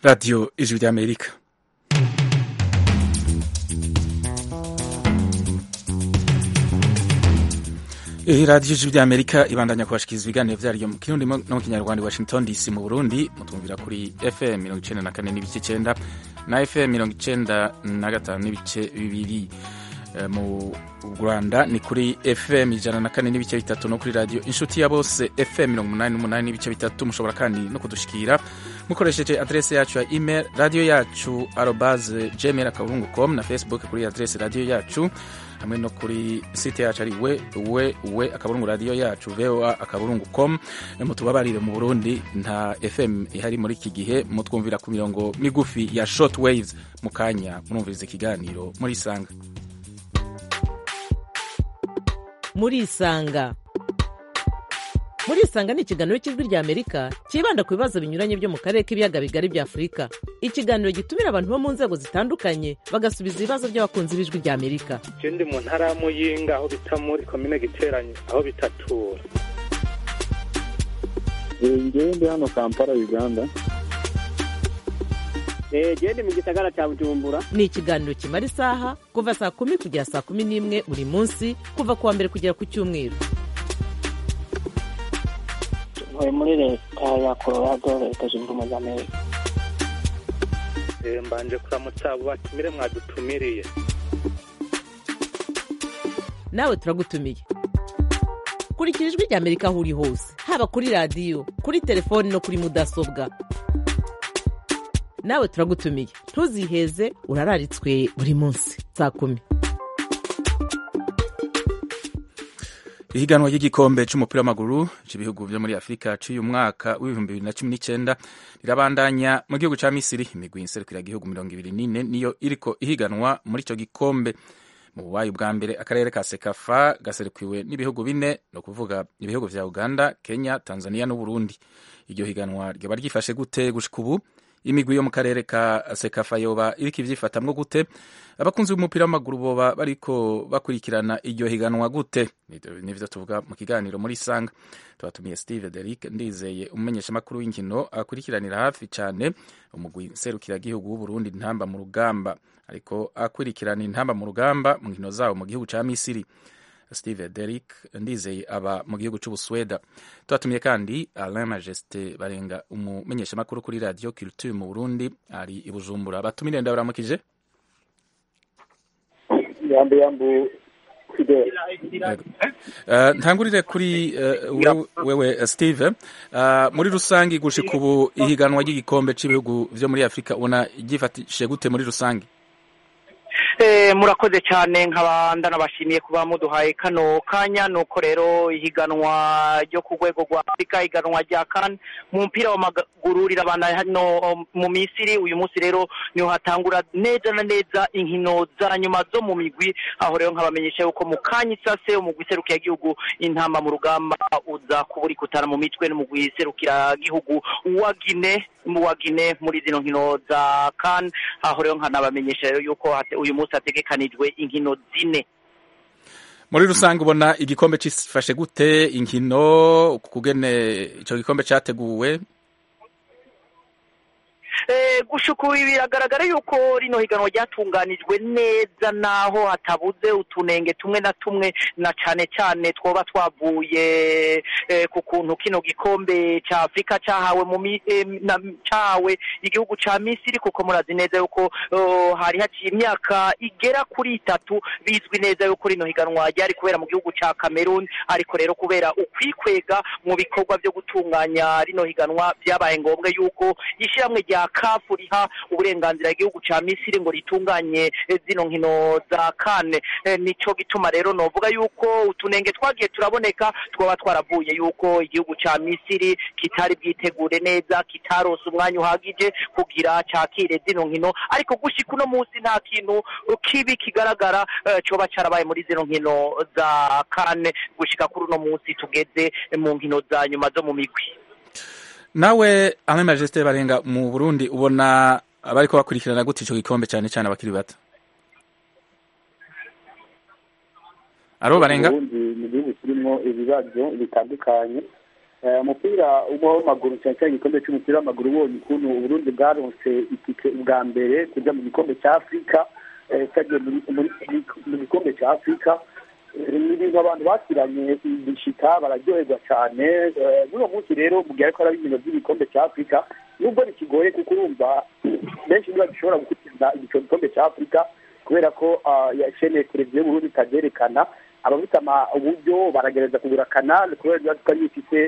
radiyo ijwi ry'amerika iyi radiyo ijwi ry'amerika ibandanya kubashikiriza ibiganiro vyaryo mu kirundi no mu kinyarwanda i washington dc mu burundi mutumvira kuri fm mirongo icenda na kane n'ibice icenda na fm mirongo icenda na gatanu n'ibice bibiri mu rwanda ni kuri fm ijana na kane n'ibice bitatu no kuri radiyo inshuti ya bose fm mirongo umunani n'umunani n'ibice bitatu mushobora kandi no kudushikira mukoresheje adrese yacu ya email radiyo yacu arobaze gmail akaburungu com na facebook kuri adrese radiyo yacu hamwe no kuri site yacu ari we we we akaburungu radiyo yacu voa akaburungu com mutubabarire mu burundi nta fm ihari muri iki gihe mutwumvira ku mirongo migufi ya short waves mu kanya murumviriza ikiganiro muri isanga murisanga murisanga ni ikiganiro cy'ijwi rya amerika cyibanda ku bibazo binyuranye byo mu karere k'ibiyaga bigari bya afurika ikiganiro gitumira abantu bo mu nzego zitandukanye bagasubiza ibibazo by'abakunzi b'ijwi rya amerika je ndi mu ntara ya muyinga aho bita muri komine giteranye aho bitatura ngewe ndi hano kampala uganda gende mu gisagara cya bujumbura ni ikiganiro kimara isaha kuva saa kumi kugera saa kumi n'imwe buri munsi kuva ku wa mbere kugera ku cyumweru ntuye muri leta ya colorado leta zunze ubumwe za amerika mbanje kuramutsa abo batumire mwadutumiriye nawe turagutumiye kurikira ijwi rya amerika aho uri hose haba kuri radiyo kuri telefoni no kuri mudasobwa nawe turagutumiye ntuziheze urararitswe buri munsi saa kumi ihiganwa ry'igikombe c'umupira w'amaguru c'ibihugu vyo muri afurika c'uyu mwaka w'ibihumbi bibiri na cumi n'icenda rirabandanya mu gihugu ca misiri imigwi nserukira igihugu mirongo ibiri n'ine niyo iriko ihiganwa muri ico gikombe mu bubayi bwa mbere akarere ka sekafa gaserukiwe n'ibihugu bine ni ukuvuga ibihugu vya uganda kenya tanzania n'uburundi iryo higanwa ryoba ryifashe gute gushika ubu imigwi yo mu karere ka sekafa yoba iriko ivyifatamwo gute abakunzi b'umupira w'amaguru boba bariko bakurikirana iryo higanwa gute nivyo tuvuga mu kiganiro muri sanga tubatumiye steve derick ndizeye umumenyeshamakuru w'inkino akurikiranira hafi cane umugwi nserukiragihugu w'uburundi ntamba mu rugamba ariko akurikirana intamba mu rugamba mu nkino zawo mu gihugu ca misiri steve derick ndizeye aba mu gihugu c'ubusweda twatumiye kandi alain majesté barenga umumenyeshamakuru kuri radio culture mu burundi ari i bujumbura batumire ndabaramukije yambu yambu fidel uh, ntangurire kuri uh, wewe uh, steve uh, muri rusangi gushika ubu ihiganwa ry'igikombe c'ibihugu vyo muri afurika ubona ryifatishe gute muri rusangi murakoze cyane nkaba ndanabashimiye kuba muduhaye kano kanya nuko rero ihiganwa ryo ku rwego rwa afurika ihiganwa rya kane mu mupira w'amaguru rirabana hano mu misiri uyu munsi rero niho hatangura neza na neza inkino za nyuma zo mu migwi aho rero nkabamenyesha yuko mu kanya isase umugwi serukiragihugu intama mu rugamba uza kuba uri kutana mu mitwe n'umugwi serukiragihugu wa gine wa gine muri zino nkino za kane aho rero nkanabamenyesha rero yuko uyu munsi hategekanijwe inkino zine muri rusange ubona igikombe cifashe gute inkino kugene ico gikombe categuwe gushuka ubu biragaragara yuko rino higanwa ryatunganijwe neza naho hatabuze utunenge tumwe na tumwe na cane cane twoba twavuye ku kuntu kino gikombe ca afurika cahawe mu cahawe igihugu ca misiri kuko murazi neza yuko hari haciye imyaka igera kuri itatu bizwi neza yuko rino higanwa ryari kubera mu gihugu ca cameroon ariko rero kubera ukwikwega mu bikorwa vyo gutunganya rino higanwa vyabaye ngombwa yuko ishiramwe rya kafu riha uburenganzira igihugu ca misiri ngo ritunganye zino nkino za kane nico gituma rero novuga yuko utunenge twagiye turaboneka twaba twaravuye yuko igihugu ca misiri kitari bwitegure neza kitarose umwanya uhagije kugira cakire zino nkino ariko gushika uno munsi nta kintu kibi kigaragara coba carabaye muri zino nkino za kane gushika kuri uno munsi tugeze mu nkino za nyuma zo mu migwi nawe Alain Majesté barenga mu Burundi ubona abariko bakurikirana gute ico gikombe cyane cyane abakiri bato aro barenga ubundi ni igihugu kirimo ibibazo bitandukanye umupira w'amaguru cyane cyane igikombe cy'umupira w'amaguru ubonye ukuntu uburundi bwaronse itike bwa mbere kujya mu gikombe cya afurika cyagiye mu gikombe cya afurika ni ibintu abantu bakiranye igishika bararyoherwa cyane n'uwo munsi rero mu gihe ariko araba ibintu by'igikombe cya afurika nubwo bikigoye kuko urumva benshi niba dushobora gukurikirana icyo gikombe cya afurika kubera ko yashene televiziyo y'uburundi ikabyerekana abafite uburyo baragerageza kugura kanali kubera ko ariyo ifite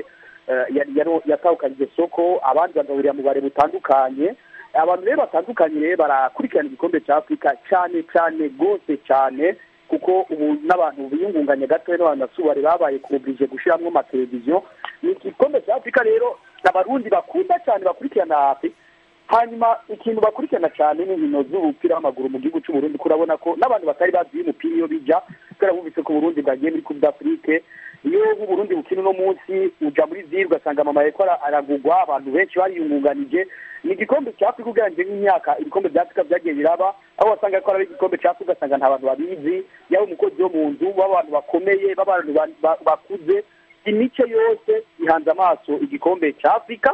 yatahukanye iryo soko abandi bagahurira mu bare butandukanye abantu rero batandukanye rero barakurikirana igikombe cya afurika cyane cyane rwose cyane kuko ubu n'abantu biyungunganya gatoya n'abantu basubare babaye kuburije gushyiramo amateleviziyo ni igikombe cya afurika rero abarundi bakunda cyane bakurikirana hafi hanyuma ikintu bakurikirana cyane ni inkino z'umupira w'amaguru mu gihugu cy'uburundi kurabona ko n'abantu batari bazi umupira iyo bijya kubera bumvise ko uburundi bwagiye muri coupe d'afrique iyo nk'uburundi bukina uno munsi uja muri ziri ugasanga mama yariko aragugwa abantu benshi bariyungunganije ni igikombe cya afurika ugereranyije nk'imyaka ibikombe bya afurika byagiye biraba aho wasanga ko ari igikombe cya afurika ugasanga nta bantu babizi yaba umukozi wo mu nzu b'abantu bakomeye b'abantu bakuze imice yose ihanze amaso igikombe cya afurika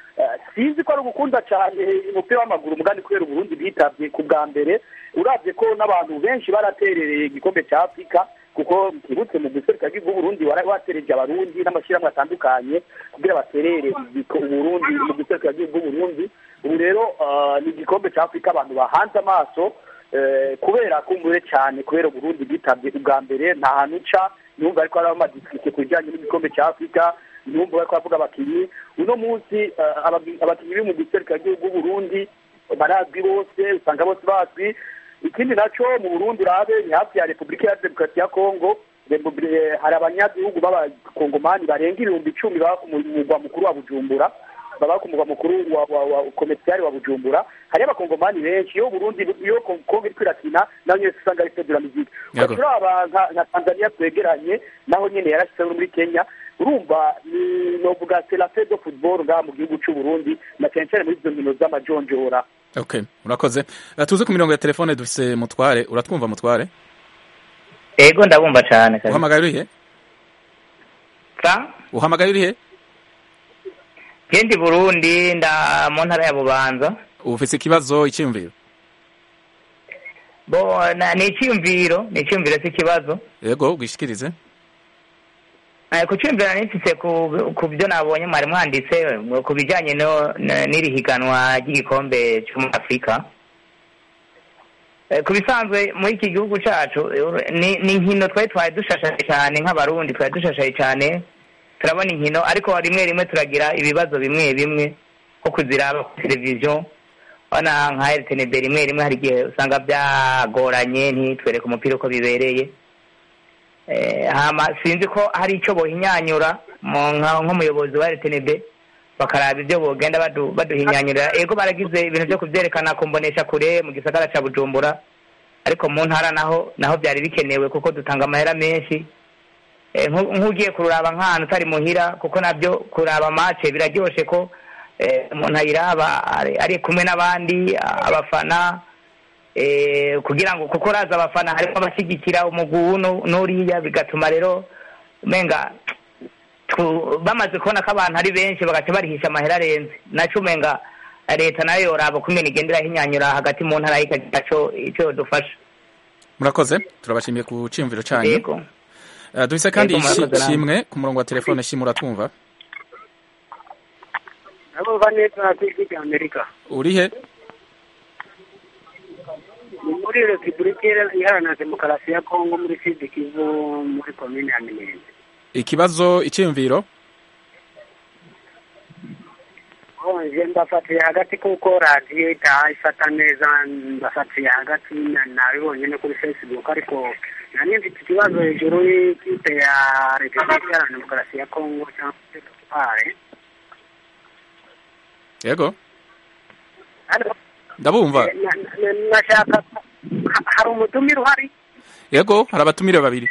sinzi ko ari ugukunda cyane umupira w'amaguru mugani kubera uburundi bwitabye ku bwa mbere urabye ko n'abantu benshi baraterereye igikombe cya afurika kuko kibutse mu guseruka bw'uburundi watereje abarundi n'amashyirahamwe atandukanye kugira baterere uburundi mu guseruka bw'uburundi ubu rero ni igikombe cya afurika abantu bahanze amaso kubera kumbure cyane kubera uburundi bwitabye ubwa mbere nta hantu uca niwumva ariko hariho amadisike ku bijyanye n'igikombe cya afurika niwumva bariko bavuga abakinnyi uno munsi abakinnyi biri mu giserukira bw'uburundi barazwi bose usanga bose bazwi ikindi nacyo mu burundi urabe ni hafi ya repubulika ya demokarasi ya kongo hari abanyagihugu b'abakongomani barenga ibihumbi icumi baba ku mugwa mukuru wa bujumbura baba ku mugwa mukuru wa komerciyari wa bujumbura hariyo abakongomani benshi iyo burundi iyo kongo iri kwirakina naho nyine usanga ari federa miziki turaba nka tanzania twegeranye naho nyine yarashyizeho muri kenya urumva ni novuga serafe do futuboro ngaha mu gihugu cy'uburundi na cyane cyane muri izo nkino z'amajonjora okay urakoze tuzi ku mirongo ya telefone dufise mutware uratwumva mutware ego ndabumva cyane uhamagaye urihe uhamagaye urihe gendi burundi nda mu ntara ya bubanza ufise ikibazo icyiyumviro bo ni icyiyumviro ni icyiyumviro cy'ikibazo yego bwishikirize ku cyumvira nifise ku byo nabonye mwari mwanditse ku bijyanye n'iri higanwa ry'igikombe cyo muri afurika ku bisanzwe muri iki gihugu cyacu ni inkino twari twari dushashaye cyane nk'abarundi twari dushashaye cyane turabona inkino ariko rimwe rimwe turagira ibibazo bimwe bimwe nko kuziraba ku televiziyo ubona nka rtnb rimwe rimwe hari igihe usanga byagoranye ntitwereke umupira uko bibereye sinzi ko hari icyo bohinyanyura nk'umuyobozi wa rtnb bakaraba ibyo bogenda baduhinyanyurira ego baragize ibintu byo kubyerekana ku mbonesha kure mu gisagara cya bujumbura ariko mu ntara naho naho byari bikenewe kuko dutanga amahera menshi nk'ugiye kuraba nk'ahantu utari muhira kuko nabyo kuraba mace biraryoshye ko umuntu ayiraba ari kumwe n'abandi abafana kugira ngo kuko raza abafana harimo abashyigikira umuguu n'uriya bigatuma rero umenga bamaze kubona ko abantu ari benshi bagaca barihisha amahera arenze nacyo umenga leta nayo yoraba kumena igenda irahinyanyura hagati mu ntara y'ikagira icyo dufasha murakoze turabashimiye ku cyiyumviro cyanyu dufise kandi ishimwe ku murongo wa telefone shimwe uratwumva ndabumva neza ku ijwi rya amerika urihe ni muri repubulika iharanira demokarasi ya kongo muri sud kivu muri komine ya minembwe ikibazo icyiyumviro nje mbafatiye hagati kuko radiyo itaha ifata neza mbafatiye hagati nabibonye no kuri facebook ariko nani mfite ikibazo hejuru y'ikipe ya repubulika iharanira demokarasi ya kongo cyangwa se tutware yego ndabumva nashaka hari umutumire uhari yego hari abatumire babiri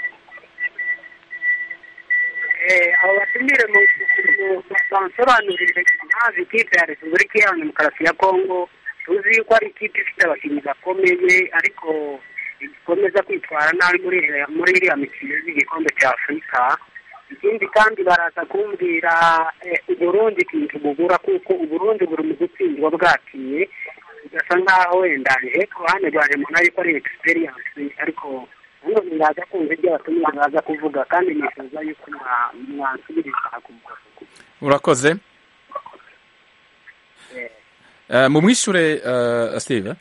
abo batumire bansobanurire impamvu ikipe ya repubulika iharanira demokarasi ya kongo tuzi yuko ari ikipe ifite abakinnyi bakomeye ariko ikomeza kwitwara nabi muri iriya mikino y'igikombe cya afurika ikindi kandi baraza kumbwira eh, uburundi ikintu bubura kuko uburundi buri mu gutsindwa bwakiye bigasa nk'aho wenda he ku ruhande rwanjye mbona yuko ari experience ariko nanone ndaza kumva ibyo abatumira baza kuvuga kandi nifuza yuko mwa- mwansubiriza ku murongo urakoze Eh, mu mwishure eh, steve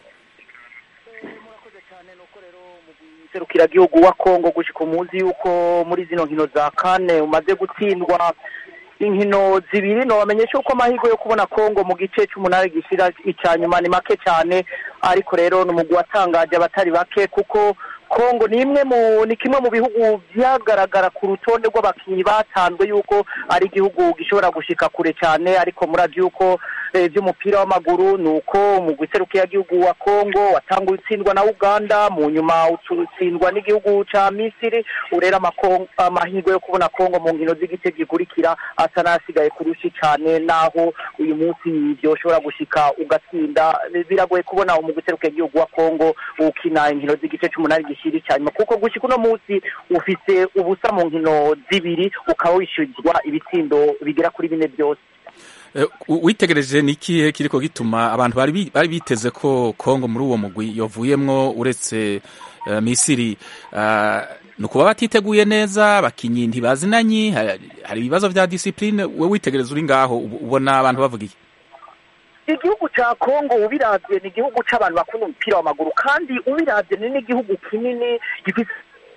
serukiragihugu wa kongo gushika umuzi yuko muri zino nkino za kane umaze gutsindwa inkino zibiri nobamenyesha yuko amahirwe yo kubona kongo mu gice c'umunani gishira ica nyuma ni make cyane ariko rero ni umugwi watangaje abatari bake kuko kongo ni imwe mu ni kimwe mu bihugu vyagaragara ku rutonde rw'abakinyi batanzwe yuko ari igihugu gishobora gushika kure cyane ariko muravyo yuko eh, vy'umupira w'amaguru ni uko umugwi serukiragihugu wa kongo watanguye utsindwa na uganda mu nyuma utsindwa n'igihugu ca misiri urera amako- amahirwe yo kubona kongo mu nkino z'igice gikurikira asa n'asigaye kurushi cane naho uyu munsi vyoshobora gushika ugatsinda biragoye kubona umugwi serukiragihugu wa kongo ukina inkino z'igice c'umunani gishiri ca nyuma kuko gushika uno munsi ufise ubusa mu nkino zibiri ukaba wishyurizwa ibitsindo bigera kuri bine byose Eh, u- witegereje ni ikihe kiriko gituma abantu bari bi- bari biteze ko kongo muri uwo mugwi yovuyemwo uretse eh, misiri Ah, ni ukuba batiteguye neza abakinyi ntibazinanye hari hari ibibazo vya disipline we witegereza uri ngaho ubu- ubona abantu bavuga iki igihugu ca kongo ubiravye ni igihugu c'abantu bakunda umupira w'amaguru kandi ubiravye ni n'igihugu kinini gifise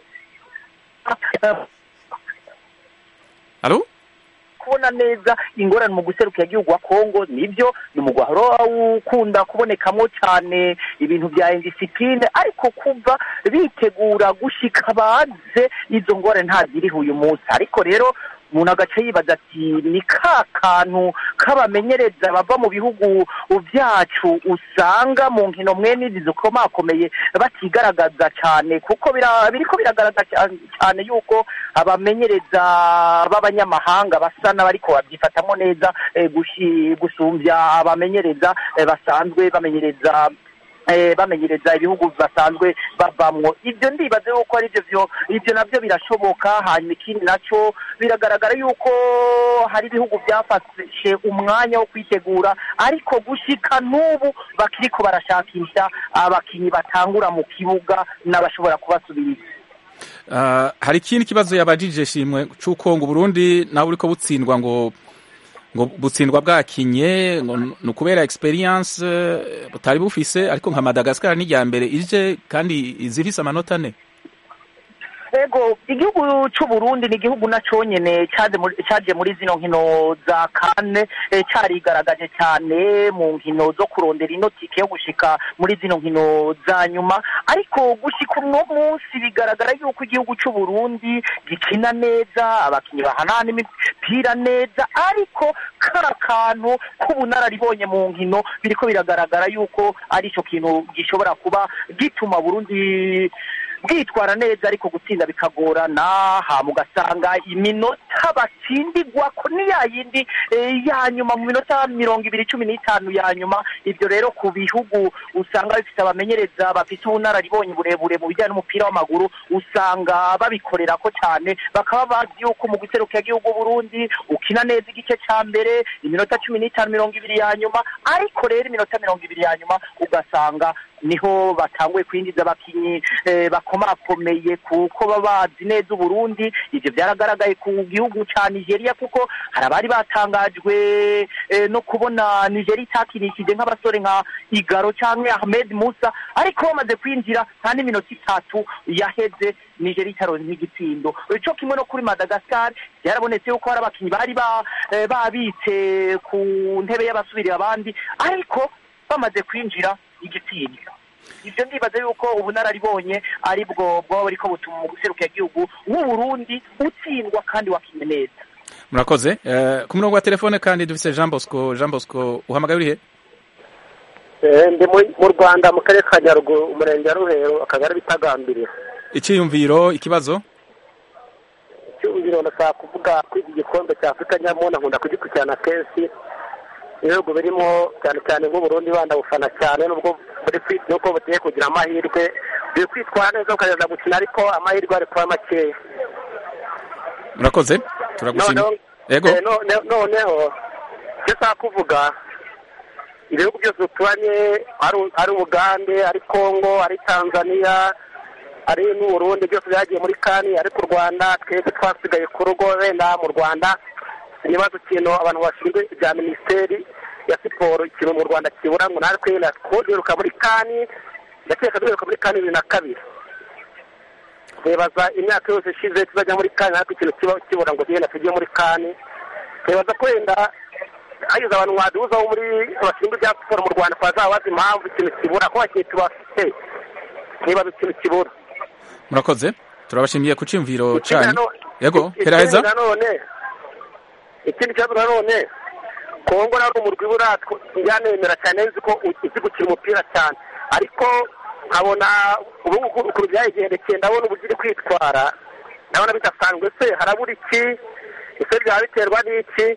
alo kubona neza ingorane mu guserukira igihugu wa kongo nibyo ni umugwi wahora ukunda kubonekamwo cyane ibintu vya indisipline ariko kuva bitegura gushika baze izo ngorane ntaziriho uyu munsi ariko rero umuntu agace yibaza ati ni ka kantu k'abamenyereza bava mu bihugu byacu usanga mu nkino mwene izi zikomakomeye batigaragaza cyane kuko bira- biriko biragaragaza cyane- cyane yuko abamenyereza b'abanyamahanga basa n'abariko babyifatamo neza eh, gushi- gusumbya abamenyereza eh, basanzwe bamenyereza eh, bamenyereza ibihugu basanzwe bavamwo ibyo ndibaze yuko ari byo byo ibyo nabyo birashoboka hanyuma ikindi nacyo biragaragara yuko hari ibihugu byafashe umwanya wo kwitegura ariko gushika n'ubu bakiriko barashakisha abakinyi batangura mu kibuga n'abashobora kubasubiriza Ah, hari ikindi kibazo yabajije shimwe c'uko ngo Burundi nawe uriko butsindwa ngo ngo butsindwa bwakinye ngo ni ukubera experience eh, butari bufise ariko nka Madagascar ni irya mbere ije kandi izifise amanota ane ego igihugu c'uburundi ni igihugu na conyene caje muri- caje muri zino nkino za kane eh, carigaragaje cyane mu nkino zo kurondera inotike yo gushika muri zino nkino za nyuma ariko gushika uno munsi bigaragara yuko igihugu c'uburundi gikina neza abakinyi bahanana imipira neza ariko kara kantu k'ubunararibonye mu nkino biriko biragaragara yuko ari ico kintu gishobora kuba gituma burundi bwitwara neza ariko gutsinda bikagorana hama ugasanga iminota batsindigwako ni ya yindi eh, ya nyuma mu minota mirongo ibiri cumi n'itanu ya nyuma ibyo rero ku bihugu usanga bifite abamenyereza bafite ubunararibonye burebure mu bijyanye n'umupira w'amaguru usanga babikorera ko cyane bakaba bazi yuko mu guserukira igihugu Burundi ukina neza igice cya mbere iminota cumi n'itanu mirongo ibiri ya nyuma ariko rero iminota mirongo ibiri ya nyuma ugasanga niho batanguye kwinjiza abakinyi eh, bakomakomeye kuko baba bazi neza uburundi ivyo vyaragaragaye ku gihugu ca nigeria kuko hari abari batangajwe eh, no kubona nigeria itakinishije nk'abasore nka igaro canke ahmed musa ariko bamaze kwinjira nta n'iminota itatu yaheze nigeria itaronse nk'igitsindo ico kimwe no kuri madagascar byarabonetse yuko hari abakinyi bari ba- eh, babitse ku ntebe y'abasubirira abandi ariko bamaze kwinjira igitsindo ibyo ndibaza yuko ubunararibonye ari bwo bwaba buriko butuma mu guserukira igihugu w'uburundi utsindwa kandi wakinye neza murakoze Eh, ku murongo wa telefone kandi dufise Jean Bosco Jean Bosco uhamagaye urihe ndi mu- mu rwanda mu karere ka nyaruguru umurenge wa ruhero akagari bitagambiriye iciyumviro ikibazo icyumviro ndashaka kuvuga ko iki gikombe cya afurika nyamuna nkunda kugikurikirana kenshi ibihugu birimo cyane cyane nk'uburundi bandabufana cyane nubwo buri kwi- nubwo bugiye kugira amahirwe biri kwitwara neza bukageza gukina ariko amahirwe ari kuba makeya murakoze turagushimira noneho yego eh, none- noneho icyo nshaka kuvuga ibihugu byose duturanye ari- ari ubugande ari kongo ari tanzania ari n'uburundi byose byagiye muri kani ariko u rwanda twebwe twasigaye ku rugo wenda mu rwanda ibibazo ikintu abantu bashinzwe ibya minisiteri ya siporo ikintu mu rwanda kibura ngo natwe wenda twongeruka muri kani ndakeka duheruka muri kani bibiri na kabiri twibaza imyaka yose ishize tuzajya muri kani ariko ikintu kiba kibura ngo tugenda tujye muri kani twibaza ko wenda hagize abantu mwaduhuza bo muri bashinzwe ibya siporo mu rwanda twazabaza impamvu ikintu kibura ko abakinnyi tubafite twibaza ikintu kibura murakoze turabashimiye ku cyumviro Ikindi cyanyu nano- yego ikindi heraheza nanone ikindi kibazo nanone kongo nawe umurwi ibura njyanemera cyane nzi ko uzi gukina umupira cyane ariko nkabona ubu ngubu ukuntu byayigendekeye ndabona uburyo iri kwitwara ndabona bidasanzwe se harabura iki ese byaba biterwa n'iki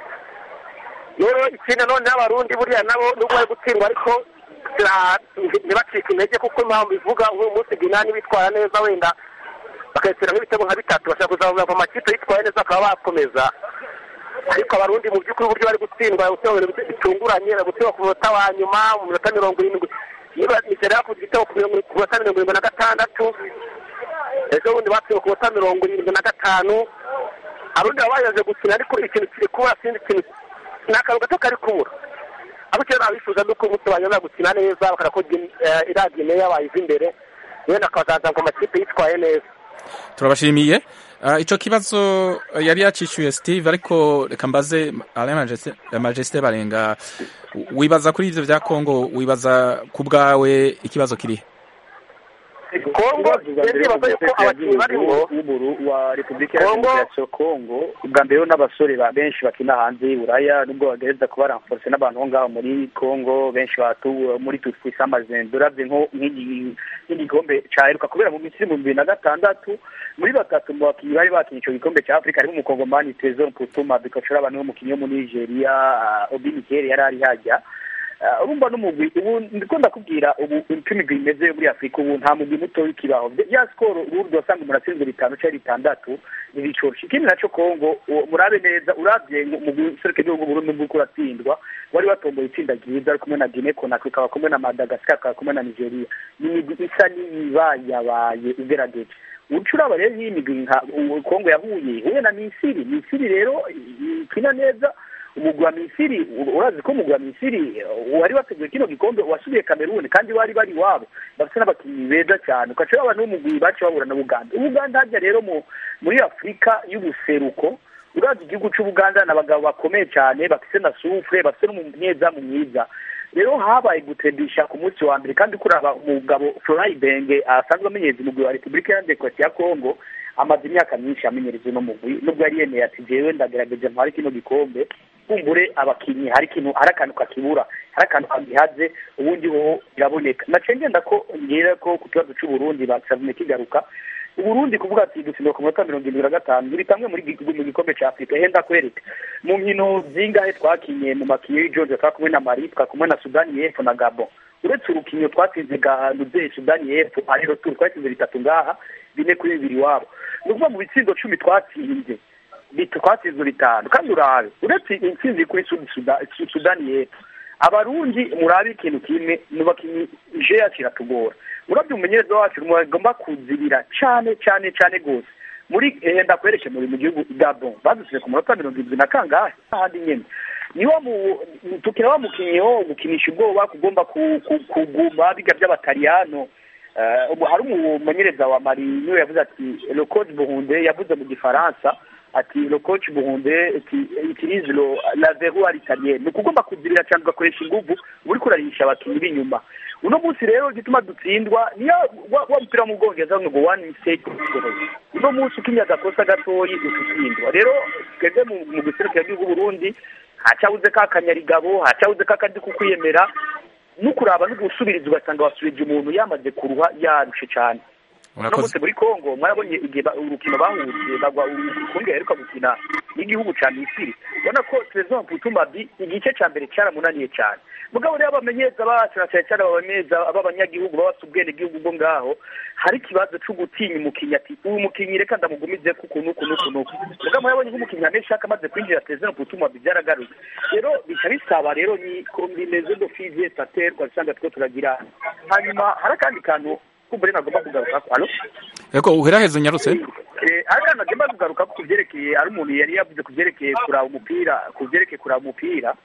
rero ikindi nanone n'abarundi buriya nabo nubwo bari gutsindwa ariko ah, ntibacike intege kuko impamvu ivuga nk'uyu munsi ginani bitwara neza wenda bakayitera nk'ibitego nka bitatu bashaka kuzamura ku makipe yitwaye neza bakaba bakomeza ariko abarundi mu by'ukuri uburyo bari gutsindwa gutsindwa ibintu bitunguranye bari gutsindwa ku munota wa nyuma mu minota mirongo irindwi niba nigera yakoze igitego ku mirongo- ku minota mirongo irindwi na gatandatu ejo bundi batsinzwe ku minota mirongo irindwi na gatanu abarundi baba bayaje gukina ariko ikintu kiri kubura sinzi ikintu ni akantu gato kari kubura abo icyo nabifuza ni uko umunsi banyuma gukina neza bakora ko iradiyo nayo yabayize imbere wenda akazaza ngo amakipe yitwaye neza turabashimiye Ah, ico kibazo eh, yari yacishuye steve ariko reka mbaze Alain Majesté- majesté barenga wibaza kuri ivyo vya congo wibaza ku bwawe ikibazo kirihe kongo ndibaza yuko abakinnyi barimo w'uburu wa repubulika ya Kongo- demokarasi ya kongo ubwa mbere n'abasore ba benshi bakina hanze y'uburaya nubwo bagerageza kuba ramforce n'abantu bo ngaho muri kongo benshi batu muri tutwise amazendo uravye nko nk'igi- nk'igikombe caheruka kubera mu misiri mu bibiri na gatandatu muri batatu mu bakinnyi bari bakinnye ico gikombe ca afurika harimo umukongomani tezon putuma bikacura abantu b'umukinnyi wo muri nigeria ah, obi mikeri yari ari hajya Ah, urumva n'umugwi ubu ndiko ndakubwira ubu uko imigwi imeze muri afurika ubu nta mugwi muto w'ikibaho ya sikoro ubundi wasanga umuntu atsinze bitanu cyangwa bitandatu ntibicoroshe ikindi naco kongo uwo- murabe neza uravye mu guseruka igihugu burundi bw'uko uratsindwa wari watomboye itsinda ryiza ari kumwe na guine konakri ukaba kumwe na madagascar ukaba kumwe na nigeria ni imigwi isa n'iyibayabaye igerageje uca uraba rero iyi migwi nka u- kongo yahuye ihuye na misiri misiri rero i- ikina neza umugwi wa misiri u- urazi ko umugwi wa misiri uh, wari wateguye kino gikombe wasubiye kameruni kandi bari bari iwabo bafite n'abakinnyi beza cyane ugaca uraba n'umugwi baciye babura na buganda ubuganda harya rero mu muri afurika y'ubuseruko urazi igihugu c'ubuganda ni abagabo bakomeye cyane bafise na sufure bafise n'umunyezamu mwiza rero habaye gutembisha ku munsi wa mbere kandi kuraba umugabo Florent Ibenge asanzwe amenyereza umugwi wa Repubulika ya Demokarasi ya Kongo amaze imyaka myinshi amenyereza uno mugwi nubwo yari yemeye ati jewe ndagerageje ntware kino gikombe kumbure abakinyi hari ikintu hari akantu kakibura hari akantu kagihaze ubundi ho biraboneka naciye ngenda ko ngira ko ku kibazo c'uburundi basavumye kigaruka uburundi kuvuga ati dutsindwa ku munota mirongo irindwi na gatanu buri kamwe muri gi- mu gikombe ca afurika henda kwereka mu nkino zingahe twakinye mu makiyo y'ijonje twa kumwe na mali twa kumwe na sudani y'epfo na gabon uretse urukinyo twatsinze ganuze sudani y'epfo arero turi twatsinze bitatu ngaha bine kuri bibiri iwabo ni ukuvuga mu bitsindo cumi twatsinze bit- twatsinzwe bitanu kandi urabe uretse intsinzi kuri Sud- Suda- Su- sudani y'epfo abarundi murabe ikintu kimwe nubakinyi je yacu iratugora urabye umumenyereza wacu mugomba kuzibira cane cane cane gose muri eh, ndakwereke muri mu gihugu Gabon badusize ku munota mirongo irindwi na kangahe ahandi nyene niwo mu tukira wa mukinyi wo gukinisha ubwoba kugomba ku- ku- kuguma biga by'abataliyano Eh, ubu hari umumenyereza wa mari niwe yavuze ati le coach buhunde yavuze mu gifaransa ati le coach buhunde ati utilise lo la verrou à l'italienne ni ukugomba kuzibira cyane ugakoresha inguvu uba uriko urarisha abakinnyi b'inyuma uno munsi rero igituma dutsindwa niyo wa wa mupira wo mu bwongereza ngo one mistake uno munsi ukinya agakosa gatoyi ututsindwa rero twebwe mu mu guserukira igihugu Burundi hacabuze ka kanyarigabo hacabuze ka kandi kukwiyemera no kuraba no gusubiriza ugasanga wasubije umuntu yamaze kuruha yarushe cyane Murakoze. uno munsi muri congo mwarabonye igihe ba- urukino bahuriye bagwa ukundi yaheruka gukina n'igihugu ca misiri ubona ko trezor putumabi igice ca mbere caramunaniye cane mugabo rero abamenyeza bacu na cane cane abamenyeza b'abanyagihugu baba bafise ubwenegihugu bwo ngaho hari ikibazo co gutinya umukinyi ati uyu mukinyi reka ndamugumize kuku nuku nuku nuku mugabo murabonye nk'umukinyi ameshaka amaze kwinjira trezor putumabi vyaragarutse rero bica bisaba rero ni kombineze do fizie staterwa usanga two turagira hanyuma hari akandi kantu kumbure nagomba kugaruka alo eko uheraheze unyarutse Eh, hari akantu nagomba kugaruka ku vyerekeye ari umuntu yari yavuze ku vyerekeye kuraba umupira ku vyerekeye kuraba umupira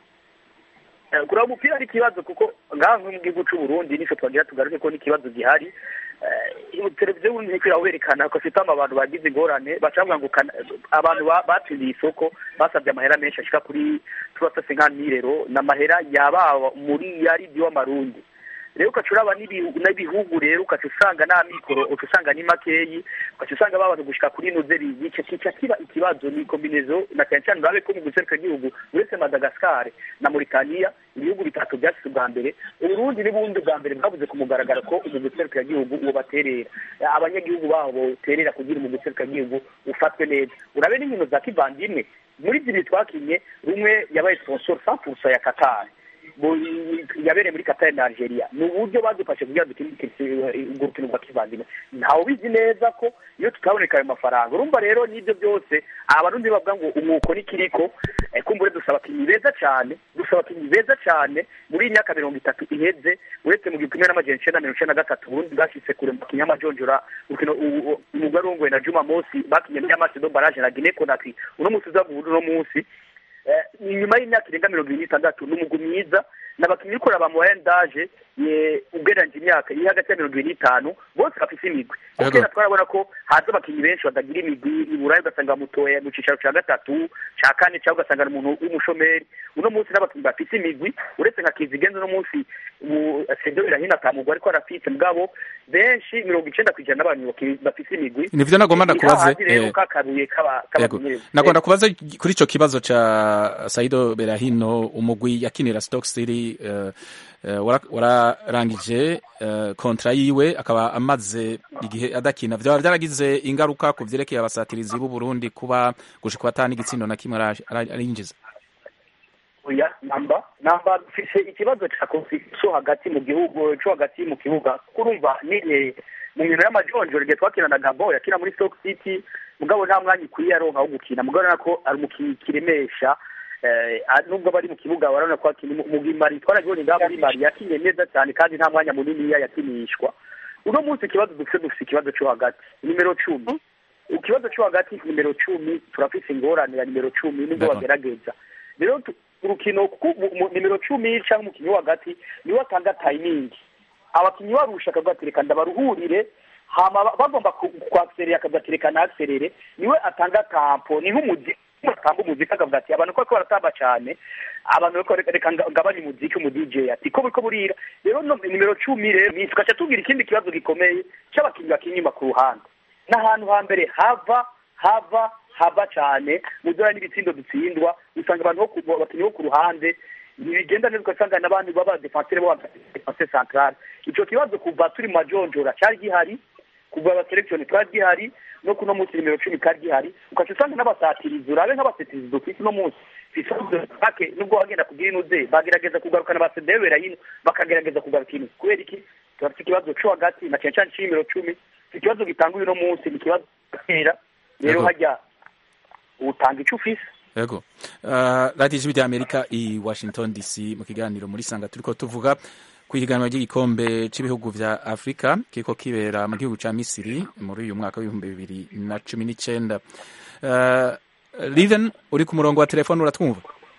Eh, kuraba umupira ari ikibazo kuko ngaha nko mu gihugu c'u Burundi nico twagira tugaruke ko n'ikibazo gihari Eh, televiziyo y'uburundi niko irawerekana ko afite abantu bagize ingorane bacavuga ngo kana- abantu ba- batsindiye isoko basabye amahera menshi ashika kuri turasase nka nirero n'amahera yababa muri yaridi w'amarundi rero ukaca uraba n'ibihu- n'ibihugu rero ukaca usanga nta mikoro uca usanga ni makeyi ukaca usanga babanza gushika kuri nozeri ico kica kiba ikibazo ni kombinezo na cyane cyane urabe ko mu guseruka igihugu uretse madagascar na mauritania ibihugu bitatu byasize ubwa mbere uburundi n'ubundi bwa mbere bwavuze ku mugaragaro ko mu guseruka igihugu uwo baterera abanyagihugu baho boterera kugira mu guseruka igihugu ufatwe neza urabe n'inkino za kivandimwe muri zibiri twakinye rumwe yabaye sponsor 100% ya Qatar mu- yabereye muri Qatar na Algeria ni uburyo badufashe kugira dukine urwo rukino rwa kivandimwe ntawe ubizi neza ko iyo tutaboneka ayo mafaranga urumva rero n'ibyo byose abarundi bavuga ngo umwuko n'ikiriko eh, kumbure dusaba abakinnyi beza cyane dusaba abakinnyi beza cyane muri iyi myaka mirongo itatu iheze uretse mu gihumbi kimwe n'amajana icenda mirongo icenda na gatatu Burundi bwashitse kure mu bakinnyi y'amajonjora urukino u- u- umugwi arongoye na Juma Mosi bakinye muri Amaso do Barrage na Guinea Conakry uno munsi uza mu uno munsi Eh, inyuma y'imyaka irenga mirongo ibiri n'itandatu ni umugwi mwiza n'abakinnyi uriko uraba mu bayendaje ugereranyije imyaka iri hagati ya mirongo ibiri n'itanu bose bafise imigwi Yego. kera twarabona ko haza abakinnyi benshi batagira imigwi i burayi ugasanga bamutoye mu cicaro ca gatatu ca kane cyangwa ugasanga ni umuntu w'umushomeri uno munsi n'abakinnyi bafise imigwi uretse nka kizigenza uno munsi ubu sedo birahina atamugwa ariko arafise mugabo benshi mirongo icenda kw'ijana n'abantu baki- bafise imigwi nivyo nagomba ndakubaze Ni hahandi rero eh, kakabuye k'aba- Yego. k'abamenyereza. Nagomba kubaza kuri ico kibazo ca Saido Berahino umugwi yakinira Stoke City eh, eh, wara- wararangije eh, kontra yiwe akaba amaze igihe adakina vyaba vyaragize ingaruka ku vyerekeye abasatirizi b'u Burundi kuba gushika batani igitsindo na kimwe ara- ara- arinjiza oya namba namba dufise ikibazo ca konflikisiyo hagati mu gihugu co hagati mu kibuga kurumva nihe mu nkino y'amajonjoro igihe twakina na gabo yakina muri stoke city mugabo nta mwanya ukwiye aronka wo gukina mugabo urabona ko ari umukinnyi kiremesha eh, a- nubwo bari mu kibuga barabona ko akina mu mugimari twarabibonye ngaho muri mari yakinye neza cyane kandi nta mwanya muniniya yakinishwa uno munsi ikibazo dufise dufise ikibazo co hagati nimero cumi ikibazo co hagati nimero cumi turafise ingorane ya nimero cumi nubwo D'accord. bagerageza rero tu- urukino ku- mu- mu- nimero cumi cyangwa umukinnyi wo hagati niwe atanga tayimingi abakinnyi barusha akavuga ati reka ndabaruhurire hama ba- bagomba ku- kwakiserera akavuga ati reka nakiserere niwe atanga tampo ni nk'umuziki atanga umuziki akavuga ati abantu ko baratamba cyane abantu bariko reka reka nga- ngabanye umuziki umu DJ ati ko buriko burira rero no nimero cumi rero ni tugaca tugira ikindi kibazo gikomeye cy'abakinnyi bakina inyuma ku ruhande n'ahantu hambere hava hava hava cyane mu dora n'ibitsindo dutsindwa usanga abantu bo ku- abakinnyi bo ku ruhande ntibigenda neza ugasanga n'abandi baba defensire bo defense centrale ico kibazo kuva turi mu majonjora cyari gihari kuva abaselekshoni twari gihari no kuno munsi nimero cumi kari gihari ukaca usanga n'abasatirizi urabe nk'abasatirizi dufise uno munsi fisake nubwo bagenda kugira inuze bagerageza kugarukana basedebera yino bakagerageza kugaruka ino kubera iki turafite ikibazo co hagati na cane cane c'imero cumi ikibazo gitanga uno munsi ni ikibazo kera rero Yego. hajya utanga ico ufise Yego. Uh, Radio Ijwi rya Amerika i Washington DC mu kiganiro muri Sanga turiko tuvuga ku ihiganwa ry'igikombe c'ibihugu vya Afrika kiriko kibera mu gihugu ca Misiri muri uyu mwaka w'ibihumbi bibiri na cumi n'icenda. Uh, Liven uri ku murongo wa telefone uratwumva?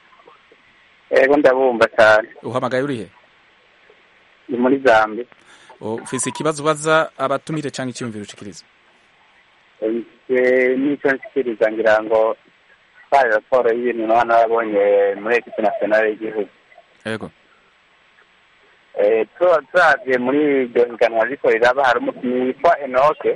Ego ndabumva cyane Uhamagaye urihe? ni muri Zambia Ufise ikibazo ubaza abatumire canke iciyumviro ushikiriza? Eh, n'icyo nshikiriza ngira ngo twari raporo y'ibintu n'abana babonye muri ekipe nationale y'igihugu Yego. Eh, tu- turavye muri iryo higanwa riko riraba hari umukinnyi witwa enoke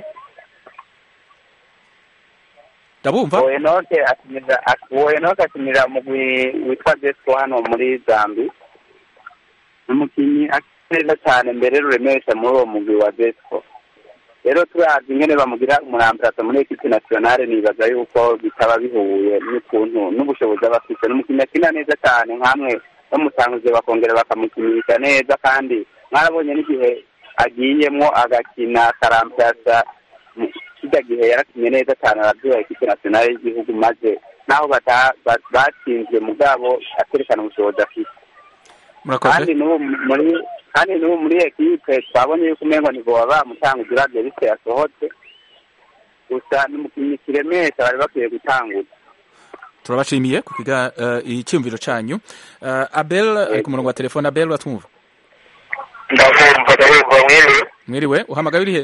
Ndabumva? uwo enoke akinira ak- uwo enoke akinira umugwi witwa desco hano muri zambi ni umukinnyi akina neza cyane mbere ruremesha muri uwo mugwi wa desco rero turazi ingene bamugira umuramburata muri ekipi nasiyonale nibaza yuko bitaba bihuye n'ukuntu n'ubushobozi aba afite ni umukinnyi akina neza cyane nk'amwe bamutanguze bakongera bakamukinisha neza kandi mwarabonye n'igihe agiyemwo agakina akarampyasa kijya gihe yarakinye neza cyane arabyuha ekipi nasiyonale y'igihugu maze naho bata- ba- batsinzwe mugabo akerekana ubushobozi afite murakoze kandi n'ubu muri kandi n'ubu muri ekipe twabonye yuko umengo ntiboba bamutanga uravye bityo yasohotse gusa n'umukinnyi kiremesha bari bakwiye gutanguza turabashimiye ku kiga uh, icyumviro canyu uh, abel ari ku murongo wa telefone abel uratwumva ndabumva ndabumva mwiriwe mwiriwe uhamagaye uri he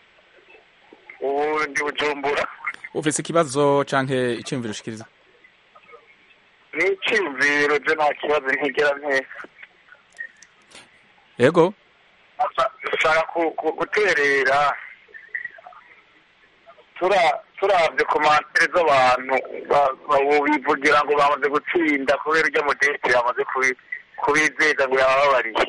ubu ndi bujumbura ufise ikibazo canke icyumviro ushikiriza ni icyumviro byo nta kibazo ntigera ntesa yego nshaka ku- ku- guterera tura- turabye komantere z'abantu ba- ba- bivugira ngo bamaze gutsinda kubera urya mudete yamaze kubi- kubizeza ngo yababariye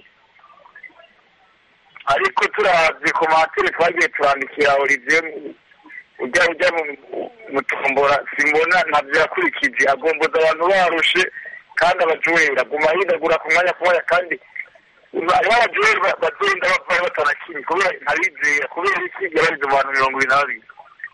ariko turabye komantere twagiye turandikira olivier ujya ujya mu- mutombora simbona ntabyo yakurikije agomboza abantu barushe kandi abajureri aguma yidagura ku mwanya ku mwanya kandi hariho abajureri ba- bagenda bavayo batanakimye kubera ntabizera kubera iki yabarize mu bantu mirongo ibiri na babiri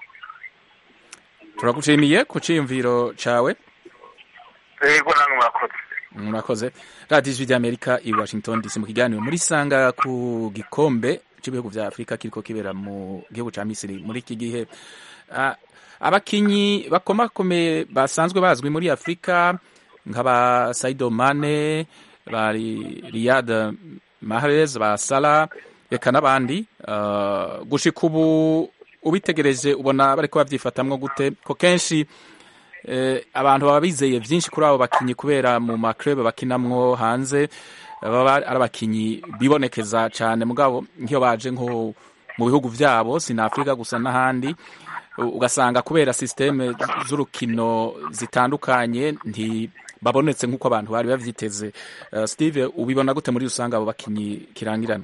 turagushimiye ku cyiyumviro cawe yego namwe murakoze murakoze radiyo ijwi ry'amerika i washington dc mu kiganiro muri sanga ku gikombe cy'ibihugu vya afurika kiriko kibera mu gihugu ca misiri muri iki gihe Ah, abakinyi bakomakomeye basanzwe bazwi muri afurika nk'aba saido mane bari riyad mahrez ba sala reka n'abandi Ah, gushika ubu ubitegereje ubona bariko bavyifatamwo gute ko kenshi eh, abantu baba bizeye vyinshi kuri abo bakinyi kubera mu maklub bakinamwo hanze baba ari abakinyi bibonekeza cane mugabo nk'iyo baje nko mu bihugu vyabo sina Afrika gusa n'ahandi u- ugasanga kubera systeme z'urukino zitandukanye nti babonetse nk'uko abantu bari bavyiteze uh, Steve ubibona gute muri usanga abo bakinyi kirangirana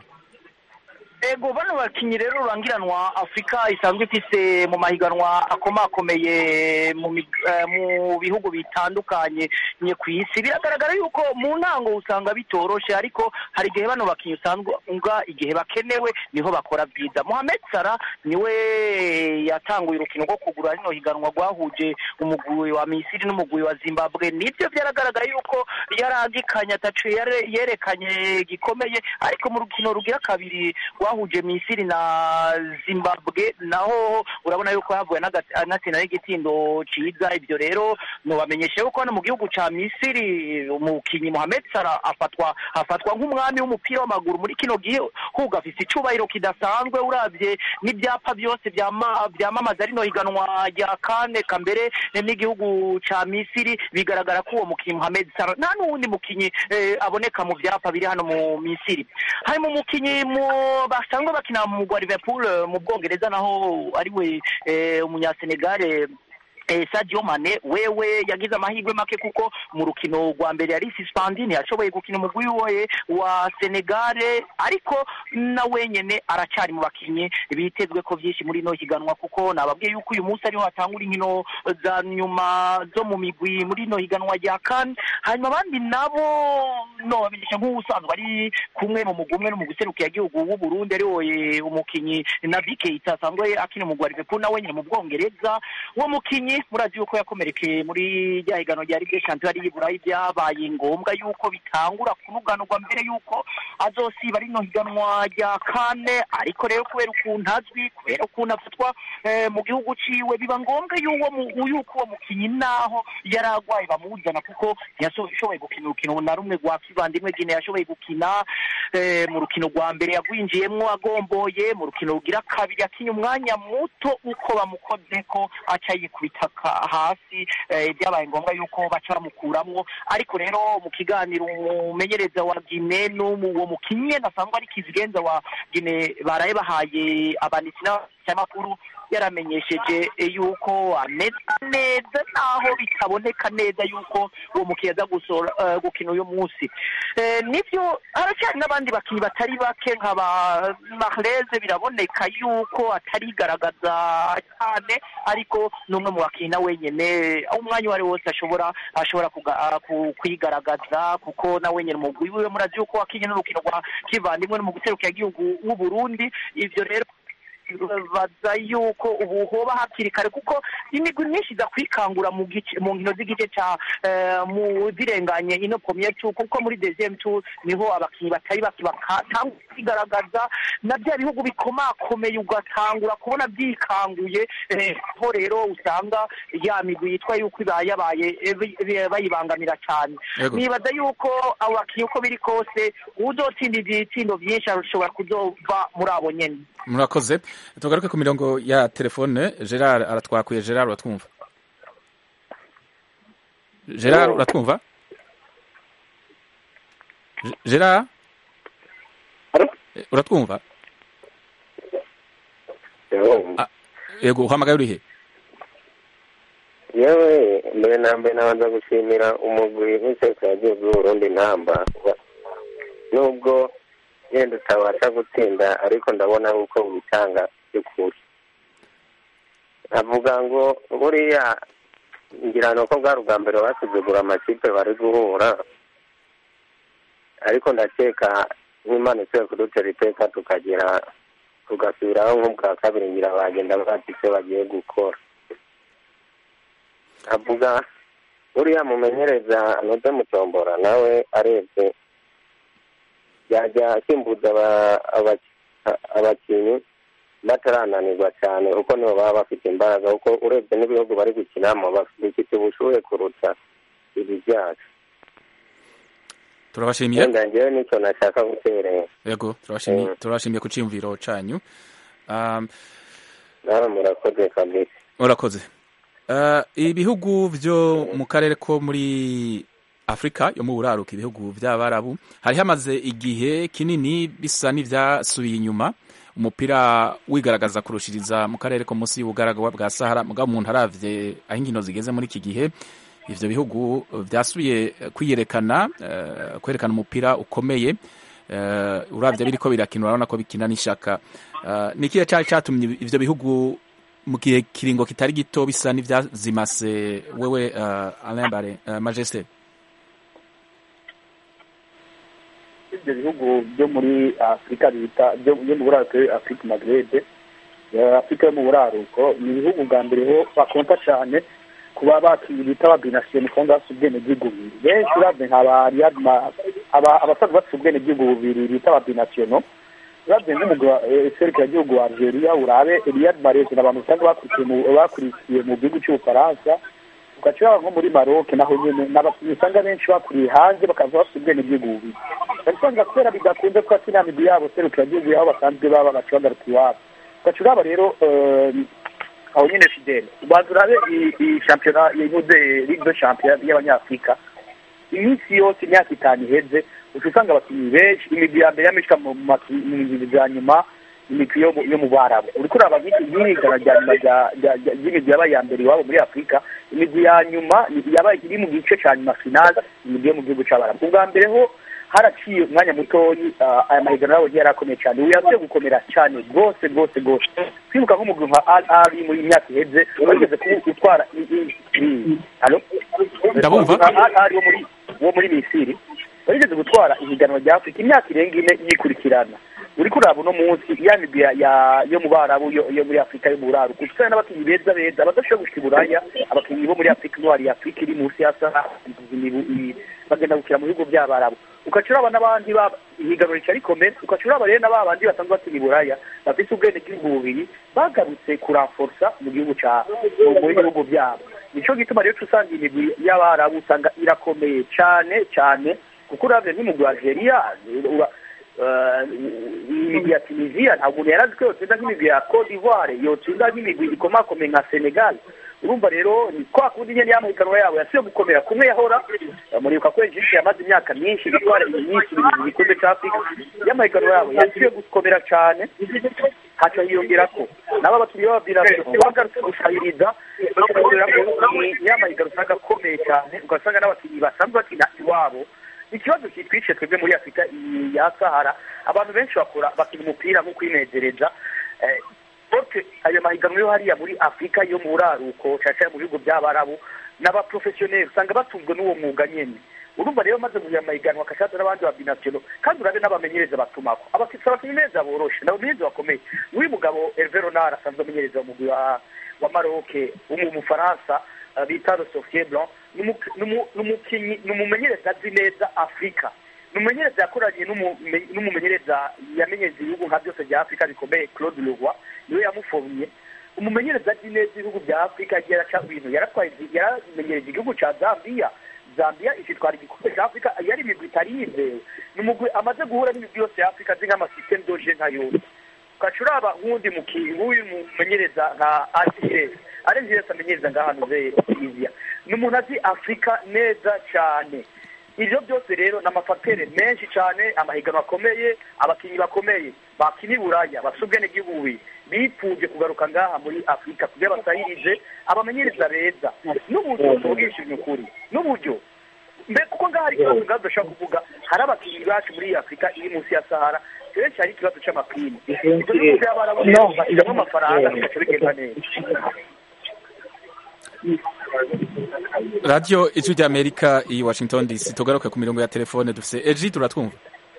ego bano bakinyi rero rurangiranwa afurika isanzwe ifise mu mahiganwa akomakomeye mu mig- eh, mu bihugu bitandukanye nye ku isi biragaragara yuko mu ntango usanga bitoroshe ariko hari igihe bano bakinyi usanga igihe bakenewe niho bakora byiza Mohamed Salah niwe yatanguye urukino rwo kugura rino higanwa rwahuje umugwi wa Misiri n'umugwi wa Zimbabwe nibyo byaragaragara yuko yaragikanye atacu yare- yerekanye gikomeye ariko mu rukino rugira kabiri rwahuje Misiri na Zimbabwe naho urabona yuko havuye n'aga- anatsinda n'igitindo ciza ibyo rero nobamenyesha yuko hano mu gihugu ca Misiri umukinyi Mohamed Salah afatwa afatwa nk'umwami w'umupira w'amaguru muri kino gihugu afise icubahiro kidasanzwe uravye n'ibyapa byose byama- byamamaza rino higanwa rya kane kambere n'igihugu ca Misiri bigaragara ko uwo mukinyi Mohamed Salah nta n'uwundi mukinyi eh, aboneka mu vyapa biri hano mu Misiri harimo umukinyi mu basanzwe bakina mu mugwa Liverpool eh, mu Bwongereza naho ariwe eh, umunyasenegale Eh, Sadio Mane wewe yagize amahirwe make kuko mu rukino rwa mbere yari suspended ntiyashoboye gukina umugwi we wa Senegale ariko na wenyene aracari mu bakinyi bitezwe ko vyinshi muri ino higanwa kuko nababwiye yuko uyu munsi ariho hatangura inkino za nyuma zo mu migwi muri ino higanwa rya CAN hanyuma abandi nabo no bamenyesha nk'ubusanzwe ari kumwe mu mugwi umwe no mu guserukira igihugu w'u Burundi ari we umukinyi Naby Keita asanzwe akina umugwi wa Liverpool na wenyene mu Bwongereza uwo mukinyi murazi yuko yakomerekeye muri rya higanwa rya Ligue des Champions ari Burayi byabaye ngombwa yuko bitangura kunuganurwa mbere yuko azosiba rino higanwa rya kane ariko rero kubera ukuntu azwi kubera ukuntu afatwa eh, mu gihugu ciwe biba ngombwa yuwo mu- yuko uwo mukinyi naho yari agwaye bamuzana kuko ntiyashoboye gukina urukino na rumwe rwa kivandimwe Guinea yashoboye gukina eh, mu rukino rwa mbere yagwinjiyemwo agomboye mu rukino rugira kabiri yakinye umwanya muto uko bamukozeko aca yikubita ka- hasi eh, byabaye ngombwa yuko baca bamukuramwo ariko rero mu kiganiro umumenyereza wa Guinea n'uwo mukinyi nasanzwe ari kizigenza wa Guinea baraye bahaye abanditsi n'abanyamakuru yaramenyesheje yuko ameze neza naho bitaboneka neza yuko uwo mukinnyi aza gusora eh, gukina uyu munsi Eh, nibyo haracyari n'abandi bakinnyi batari bake nka ba mahreze biraboneka yuko atarigaragaza cyane ariko ni umwe mu bakinnyi na wenyine aho umwanya uwo ari wo wose ashobora ashobora kuga- ah, ku- kwigaragaza kuko na wenyine umugwi wiwe murazi yuko wakinye n'urukino rwa kivandimwe no mu guserukira igihugu w'u Burundi ivyo rero baza yuko ubu hoba hakiri kare kuko imigwi myinshi iza kwikangura mu gice mu nkino z'igice ca eh, mu zirenganye ino premier tour kuko muri deuxième tour niho abakinnyi batari baki batangura kwigaragaza na bya bihugu bikomakomeye ugatangura kubona byikanguye eh, ho rero usanga ya migwi yitwa yuko ibaye yabaye eh, bi- bi- bayibangamira cyane Yego. nibaza yuko abo bakinnyi uko biri kose uzotsinda ibitsindo byinshi ashobora kuzova muri abo nyene murakoze tugaruke ku mirongo ya telefone gerard aratwakuye gerard uratwumva gerard uratwumva Ge- gerard Eh, uratwumva Ah, yego uhamagaye urihe yewe mbere na mbere nabanza gushimira umugwi w'isekeragihugu w'uburundi ntamba nubwo yenda utabasha gutsinda ariko ndabona yuko witanga by'ukuri avuga ngo buriya ngira ni uko bwari ubwa mbere basuzugura amakipe bari guhura ariko ndakeka nk'imana ikwiye kudutera iteka tukagera tugasubiraho nk'ubwa kabiri ngira bagenda bazi icyo bagiye gukora avuga uriya mumenyereza anoze mutombora nawe arebye yajya asimbuza aba- aba- abakinnyi batarananirwa cyane kuko nibo baba bafite imbaraga kuko urebye n'ibihugu bari gukinamo baf- bifite ubushuhe kuruta ibi byacu turabashimiye wenda ngewe nicyo nashaka guterera yego turabashimiye Mm. turabashimiye ku cyiyumviro cyanyu Um, nawe murakoze kabisa urakoze Uh, ibihugu byo mu karere ko muri afurika yo mu buraruka ibihugu by'abarabu hari hamaze igihe kinini bisa n'ibyasubiye inyuma umupira wigaragaza kurushiriza mu karere ko munsi y'ubugaragwa bwa sahara mugabo umuntu aravye aho inkino zigeze muri iki gihe ivyo bihugu byasubiye kwiyerekana uh, kwerekana umupira ukomeye uh, uravye biriko birakina urabona ko bikina n'ishaka uh, ni ikihe cari catumye ivyo bihugu mu gihe kiringo kitari gito bisa n'ivyazimase wewe uh, Alain Bare uh, Majesté ibyo bihugu byo muri afurika bita byo byo mu buraruko afurika magrebe afurika yo mu buraruko ni ibihugu bwa mbere ho bakonta cyane kuba bakinnyi bita ba binasiyoni kandi bafite ubwenegihugu bubiri benshi uravye nka ba Riyad Ma- aba- abasaza bafite ubwenegihugu bubiri bita ba binasiyono uravye nk'umugwi wa serukiragihugu wa algeria urabe Riyad Mahrez ni abantu usanga bakurikiye mu bakurikiye mu gihugu cy'ubufaransa ugaca uraba nko muri maroc naho nyene n'abakinnyi usanga benshi bakuriye hanze bakaza bafite ubwenegihugu bubiri usanga kubera bidakunze ko ati nta migwi yabo serukiragihugu aho basanzwe baba baca bagaruka iwabo ugaca uraba rero eh, aho nyine fidele ubanza urabe iyi- iyi shampiyona yihuze ligue de champion y'abanyafurika iminsi yose imyaka itanu iheze uca usanga abakinnyi benshi imigwi ya mbere yamishika mu maki- mu migwi ya nyuma imigwi yo mu- yo mu barabu uriko uraba nk'iki nk'irigana rya nyuma rya- rya- rya- ry'imigwi yabaye iya mbere iwabo muri afurika imigwi ya nyuma yabaye iri mu gice ca nyuma finale imigwi yo mu gihugu c'abarabu ubwa mbere ho haraciye umwanya mutoyi ah, aya mahiganwa yabo yari akomeye cyane ubu yavuye gukomera cyane rwose rwose rwose kwibuka nk'umugwi nka al ari muri iyi myaka iheze bageze ku gutwara i- i- i- Allo? Ndabumva. al ari wo muri wo muri misiri bageze gutwara ihiganwa rya afurika imyaka irenga ine yikurikirana uriko uraba uno munsi ya migwi ya- ya- yo mu barabu yo yo muri afurika yo mu buraruko usanga n'abakinnyi beza beza badashobora gushika i buraya abakinnyi bo muri afurika intwari ya afurika iri munsi ya sahara imibu- i- bagenda gukina mu bihugu by'abarabu ugaca uraba n'abandi ba ihiganwa rica rikomeye ugaca uraba rero na ba bandi basanzwe bakina i buraya bafise ubwenegihugu bubiri bagarutse kuranforsa mu gihugu ca mu- mu bihugu byabo nico gituma rero uca usanga imigwi y'abarabu usanga irakomeye cane cane kuko uravye nk'umugwi wa algeria ura- eh, imigwi ya tunisia ntabwo umuntu yari azi ko yotsinda nk'imigwi ya cote d'ivoire yotsinda nk'imigwi ikomakomeye nka senegal urumva rero ni kwa kundi nyene y'amahiganwa yabo yasubiye gukomera kumwe yahora eh, muribuka ko egypte yamaze imyaka myinshi itwara myinshi mu gikombe ca afurika y'amahiganwa yabo yasubiye gukomera cane haca hiyongera ko nabo abakinnyi b'ababinavyo bagarutse gusahiriza bakagira nyamahiga usanga akomeye cyane ugasanga n'abakinnyi basanzwe bakina iwabo ikibazo kitwishe twebwe muri afurika iyi ya sahara abantu benshi bakora bakina umupira nko kwinezereza Eh, bote ayo mahiganwa yo hariya muri afurika yo mu buraruko cyane mu bihugu by'abarabu n'abaprofesiyoneri usanga batunzwe n'uwo mwuga nyene urumva rero maze muri aya mahiganwa akashaza n'abandi babinavyo kandi urabe n'abamenyereza batumako abafise abamenyereza boroshe n'abamenyereza bakomeye n'uyu mugabo Hervé Renard asanzwe amenyereza mu mugwi wa wa Maroc umufaransa uh, bita Le Sofier Blanc n'umu- n'umu- n'umukinyi n'umumenyereza azi neza Afrika n'umumenyereza yakoranye n'umume- n'umumenyereza yamenyereza ibihugu nka byose bya Afrika bikomeye Claude Leroy niwe yamufomye umumenyereza azi neza ibihugu bya Afrika agiye araca ibintu yaratwaye yaramenyereje igihugu ca Zambia Zambia ikitwara igikombe cya Afrika yari imigwi itari yizewe ni umugwi amaze guhura n'imigwi yose ya Afrika azi nk'amasystem doje nka yose ugaca uraba nk'uwundi mukinyi nk'uyu mumenyereza nka Arsenal Arsenal amenyereza ngaha nuze Tunisia ni umuntu azi Afrika neza cyane ibyo byose rero ni amafatere menshi cyane amahiganwa akomeye abakinnyi bakomeye bakina i buraya bafite ubwenegihugu bubiri bipfuje kugaruka ngaha muri afurika kugira basahirize abamenyereza beza n'uburyo tubwishije ukuri n'uburyo mbere kuko ngaha hari ikibazo ngaho dushobora kuvuga hari abakinnyi bacu muri iyi afurika iri munsi ya sahara kenshi hari ikibazo cy'amapine ibyo bihugu by'abarabu bashyiramo amafaranga bigaca bigenda neza radiyo ijwi ry'amerika i washington dc tugaruke ku mirongo ya telefone dufite ejide uratwumva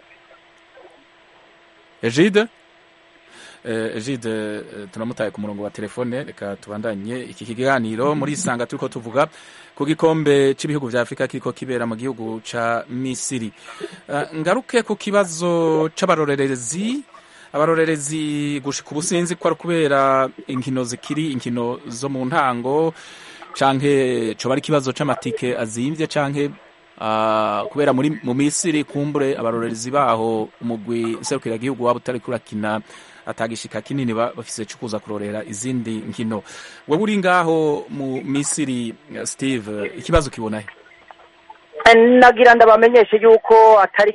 ejide Eh, ejide eh, turamutaye ku murongo wa telefone reka tubandanye iki kiganiro muri isanga turiko tuvuga ku gikombe cy'ibihugu vya afurika kiriko kibera mu gihugu ca misiri Eh, ngaruke ku kibazo c'abarorerezi abarorerezi gushika ubusinzi ko ari kubera inkino zikiri inkino zo mu ntango canke coba ari ikibazo c'amatike azimvye canke ah, kubera muri mu misiri kumbure abarorerezi baho umugwi nserukiragihugu waba utari kurakina atagishika kinini ba- bafise co kuza kurorera izindi nkino wewe uri ngaho mu misiri eh, steve ikibazo kibonahe nagira ndabamenyeshe yuko atari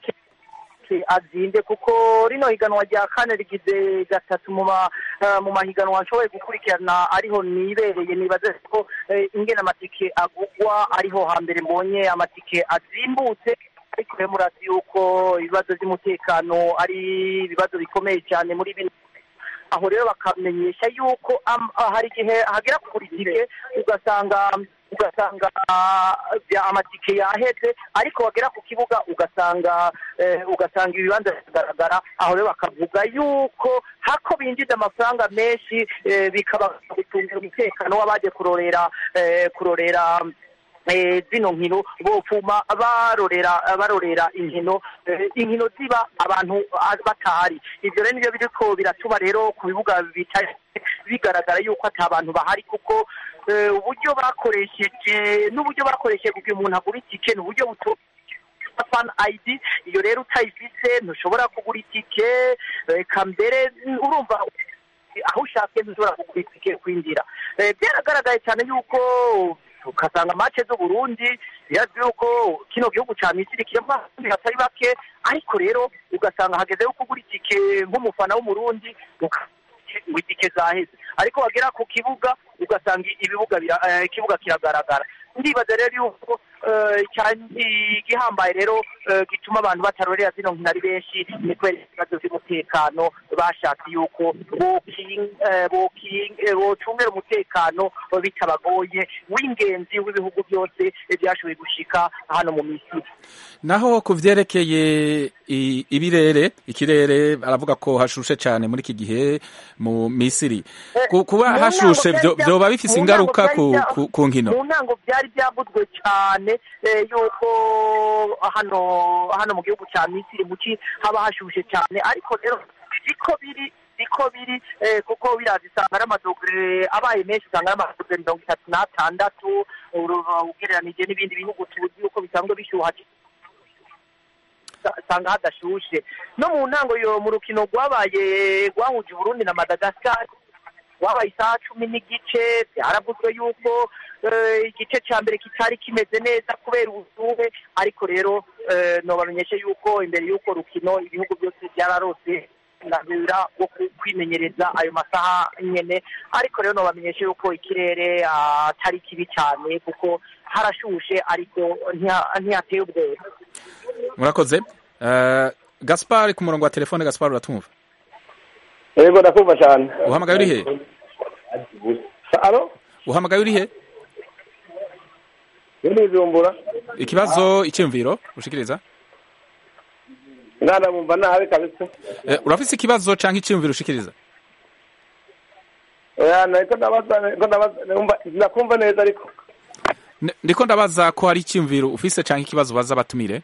ke azinde kuko rino higanwa rya kane rigize gatatu mu ma eh, mu mahiganwa nshoboye gukurikirana ariho nibereye nibaze ko eh, ingene amatike agugwa ariho hambere mbonye amatike azimbutse ariko rero murazi yuko ibibazo by'umutekano ari ibibazo bikomeye cyane muri bino aho rero bakamenyesha yuko am- ah, hari igihe hagera kugura itike ugasanga ugasanga ah, bya- amatike yaheze ariko wagera ku kibuga ugasanga eh, ugasanga ibibanza bigaragara aho rero bakavuga yuko hako binjiza amafaranga menshi eh, bikaba gutungira umutekano w'abaje kurorera eh, kurorera eh, zino nkino bopfuma barorera barorera inkino eh, inkino ziba abantu ah, batahari ivyo rero nivyo biriko biratuma rero ku bibuga bitari bigaragara yuko ata abantu bahari kuko eh, uburyo bakoresheje n'uburyo bakoresheje kugira umuntu agura itike ni uburyo buto fan ID iyo rero utayifise ntushobora kugura itike reka mbere urumva aho ushatse ntushobora kugura itike kwinjira Eh, byaragaragaye cyane yuko ugasanga mace z'uburundi birazwi yuko kino gihugu ca misiri kirimo abarundi batari bake ariko rero ugasanga hageze yo kugura itike nk'umufana w'umurundi uka- ngo itike zaheze ariko wagera ku kibuga ugasanga ibibuga bira- eh, ikibuga kiragaragara ndibaza rero yuko eh, cyane igihambaye rero eh, gituma abantu batarorera zino nkino ari benshi ni kubera ibibazo by'umutekano bashatse yuko boking- eh, boking- eh, bocungera umutekano bitabagoye w'ingenzi w'ibihugu byose byashoboye gushika hano mu misiri naho ku vyerekeye i- ibirere ikirere aravuga ko hashushe cyane muri iki gihe mu misiri Ku- kuba mu hashushe ntango vyo- byari vyoba bya- bifise mu ingaruka ntango ku, byari bya- ku, ku nkino mu ntango byari byavuzwe cyane eh, yuko hano hano mu gihugu cya misiri muki haba hashushe cyane ariko rero siko biri siko biri eh, kuko biraza isanga ari amadogere abaye menshi usanga ari amadogere mirongo itatu n'atandatu uru- ugereranije n'ibindi bihugu tuzi yuko bisanzwe bishyuha usanga hadashushe no mu ntango yo mu rukino rwabaye rwahuje uburundi na madagascar wabaye isaha cumi n'igice byaravuzwe yuko eh, igice cya mbere kitari kimeze neza kubera ubushuhe ariko rero eh, nobamenyeshe yuko imbere y'uko rukino ibihugu byose byararose uburenganzira bwo ku- kwimenyereza ayo masaha nyene ariko rero nobamenyesha yuko ikirere ah, atari kibi cyane kuko harashushe ariko ntiha- ntihateye ubwoba murakoze Eh, gaspar ku murongo wa telefone gaspar uratumva yego ndakumva cyane uhamagaye uri he alo uhamagaye uri he ni bujumbura ikibazo icyumviro ushikiriza mwana bumva nabi kabisa Eh, urafise ikibazo canke icyumviro ushikiriza oya nariko ndabaza nariko ndabaza numva- ndakumva neza ariko N- ndiko ndabaza ko hari icyumviro ufise canke ikibazo baza batumire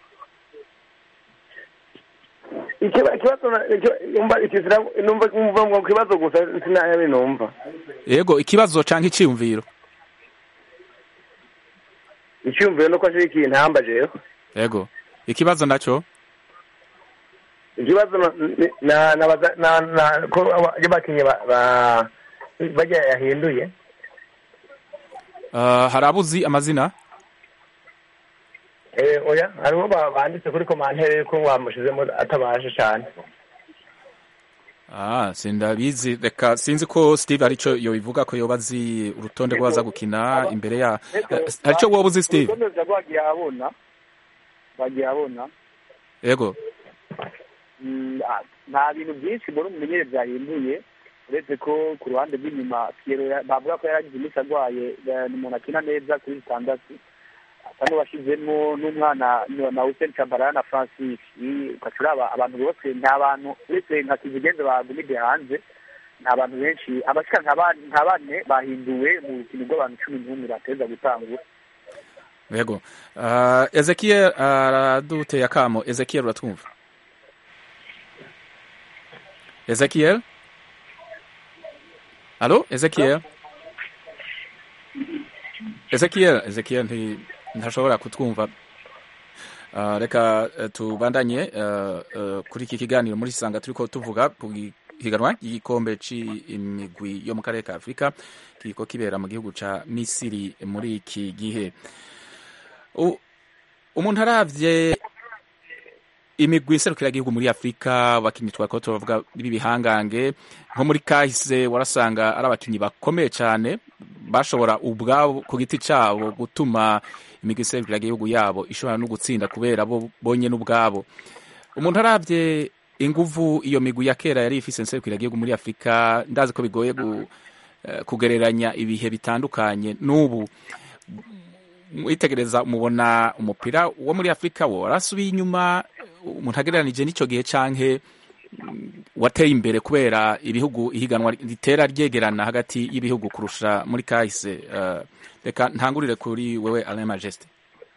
Ikiba- ikibazo na- iki- numva ikizira numva numva ngo kibazo gusa sinayabe numva yego ikibazo canke icyumviro icyumviro nuko ashira ikintu ntamba jewe yego ikibazo naco ikibazo na- ni- na nabaza na na ko aba- iyo bakinye ba ba- bajya yahinduye Uh, hari abuzi amazina eh oya hariho ba- banditse kuri komantere ko wamushizemo atabashe cyane Ah, sindabizi reka sinzi ko Steve arico yobivuga ko yoba azi urutonde rw'abaza gukina imbere ya Eh, arico woba uzi Steve urutonde rwagiye abona bagiye abona yego Mm, ah, nta bintu byinshi mbona umumenyere byahinduye uretse ko ku ruhande rw'inyuma Pierro ya- bavuga ko yaragize iminsi arwaye eh, ni umuntu akina neza kuri bitandatu asa n'uwashizemo n'umwana na- na Hussein Tchabalala na Francis I- ugaca uraba abantu bose nta bantu uretse nka kizigenza bagumide hanze nta bantu benshi abashika nka ba- nka bane bahinduwe mu rukino rw'abantu cumi n'umwe bateza gutangura yego uh, Ezekiel araduteye akamo Ezekiel uratwumva Ezekiel Allo Ezekiel Ezekiel Ezekiel nti ntashobora kutwumva Uh, reka uh, tubandanye uh, uh, kuri iki kiganiro muri sanga turiko tuvuga ku higanwa ry'igikombe c'imigwi yo mu karere ka Afrika kiriko kibera mu gihugu ca Misiri muri iki gihe U- umuntu aravye imigwi iserukiragihugu muri afurika abakinnyi twako turavuga b'ibihangange nko muri kahise warasanga ari abakinnyi bakomeye cyane bashobora ubwabo ku giti cyabo gutuma imigwi iserukiragihugu yabo ishobora no gutsinda kubera bo bonye n'ubwabo umuntu aravye inguvu iyo migwi ya kera yari ifise iserukiragihugu muri afurika ndazi ko bigoye gu, eh, kugereranya ibihe bitandukanye n'ubu mwitegereza mubona umupira wo muri afurika wo warasubiye inyuma umuntu agereranije n'icyo gihe canke mm, wateye imbere kubera ibihugu ihiganwa ritera ryegerana hagati y'ibihugu kurusha muri kahise Eh, reka ntangurire kuri wewe Alain Majesté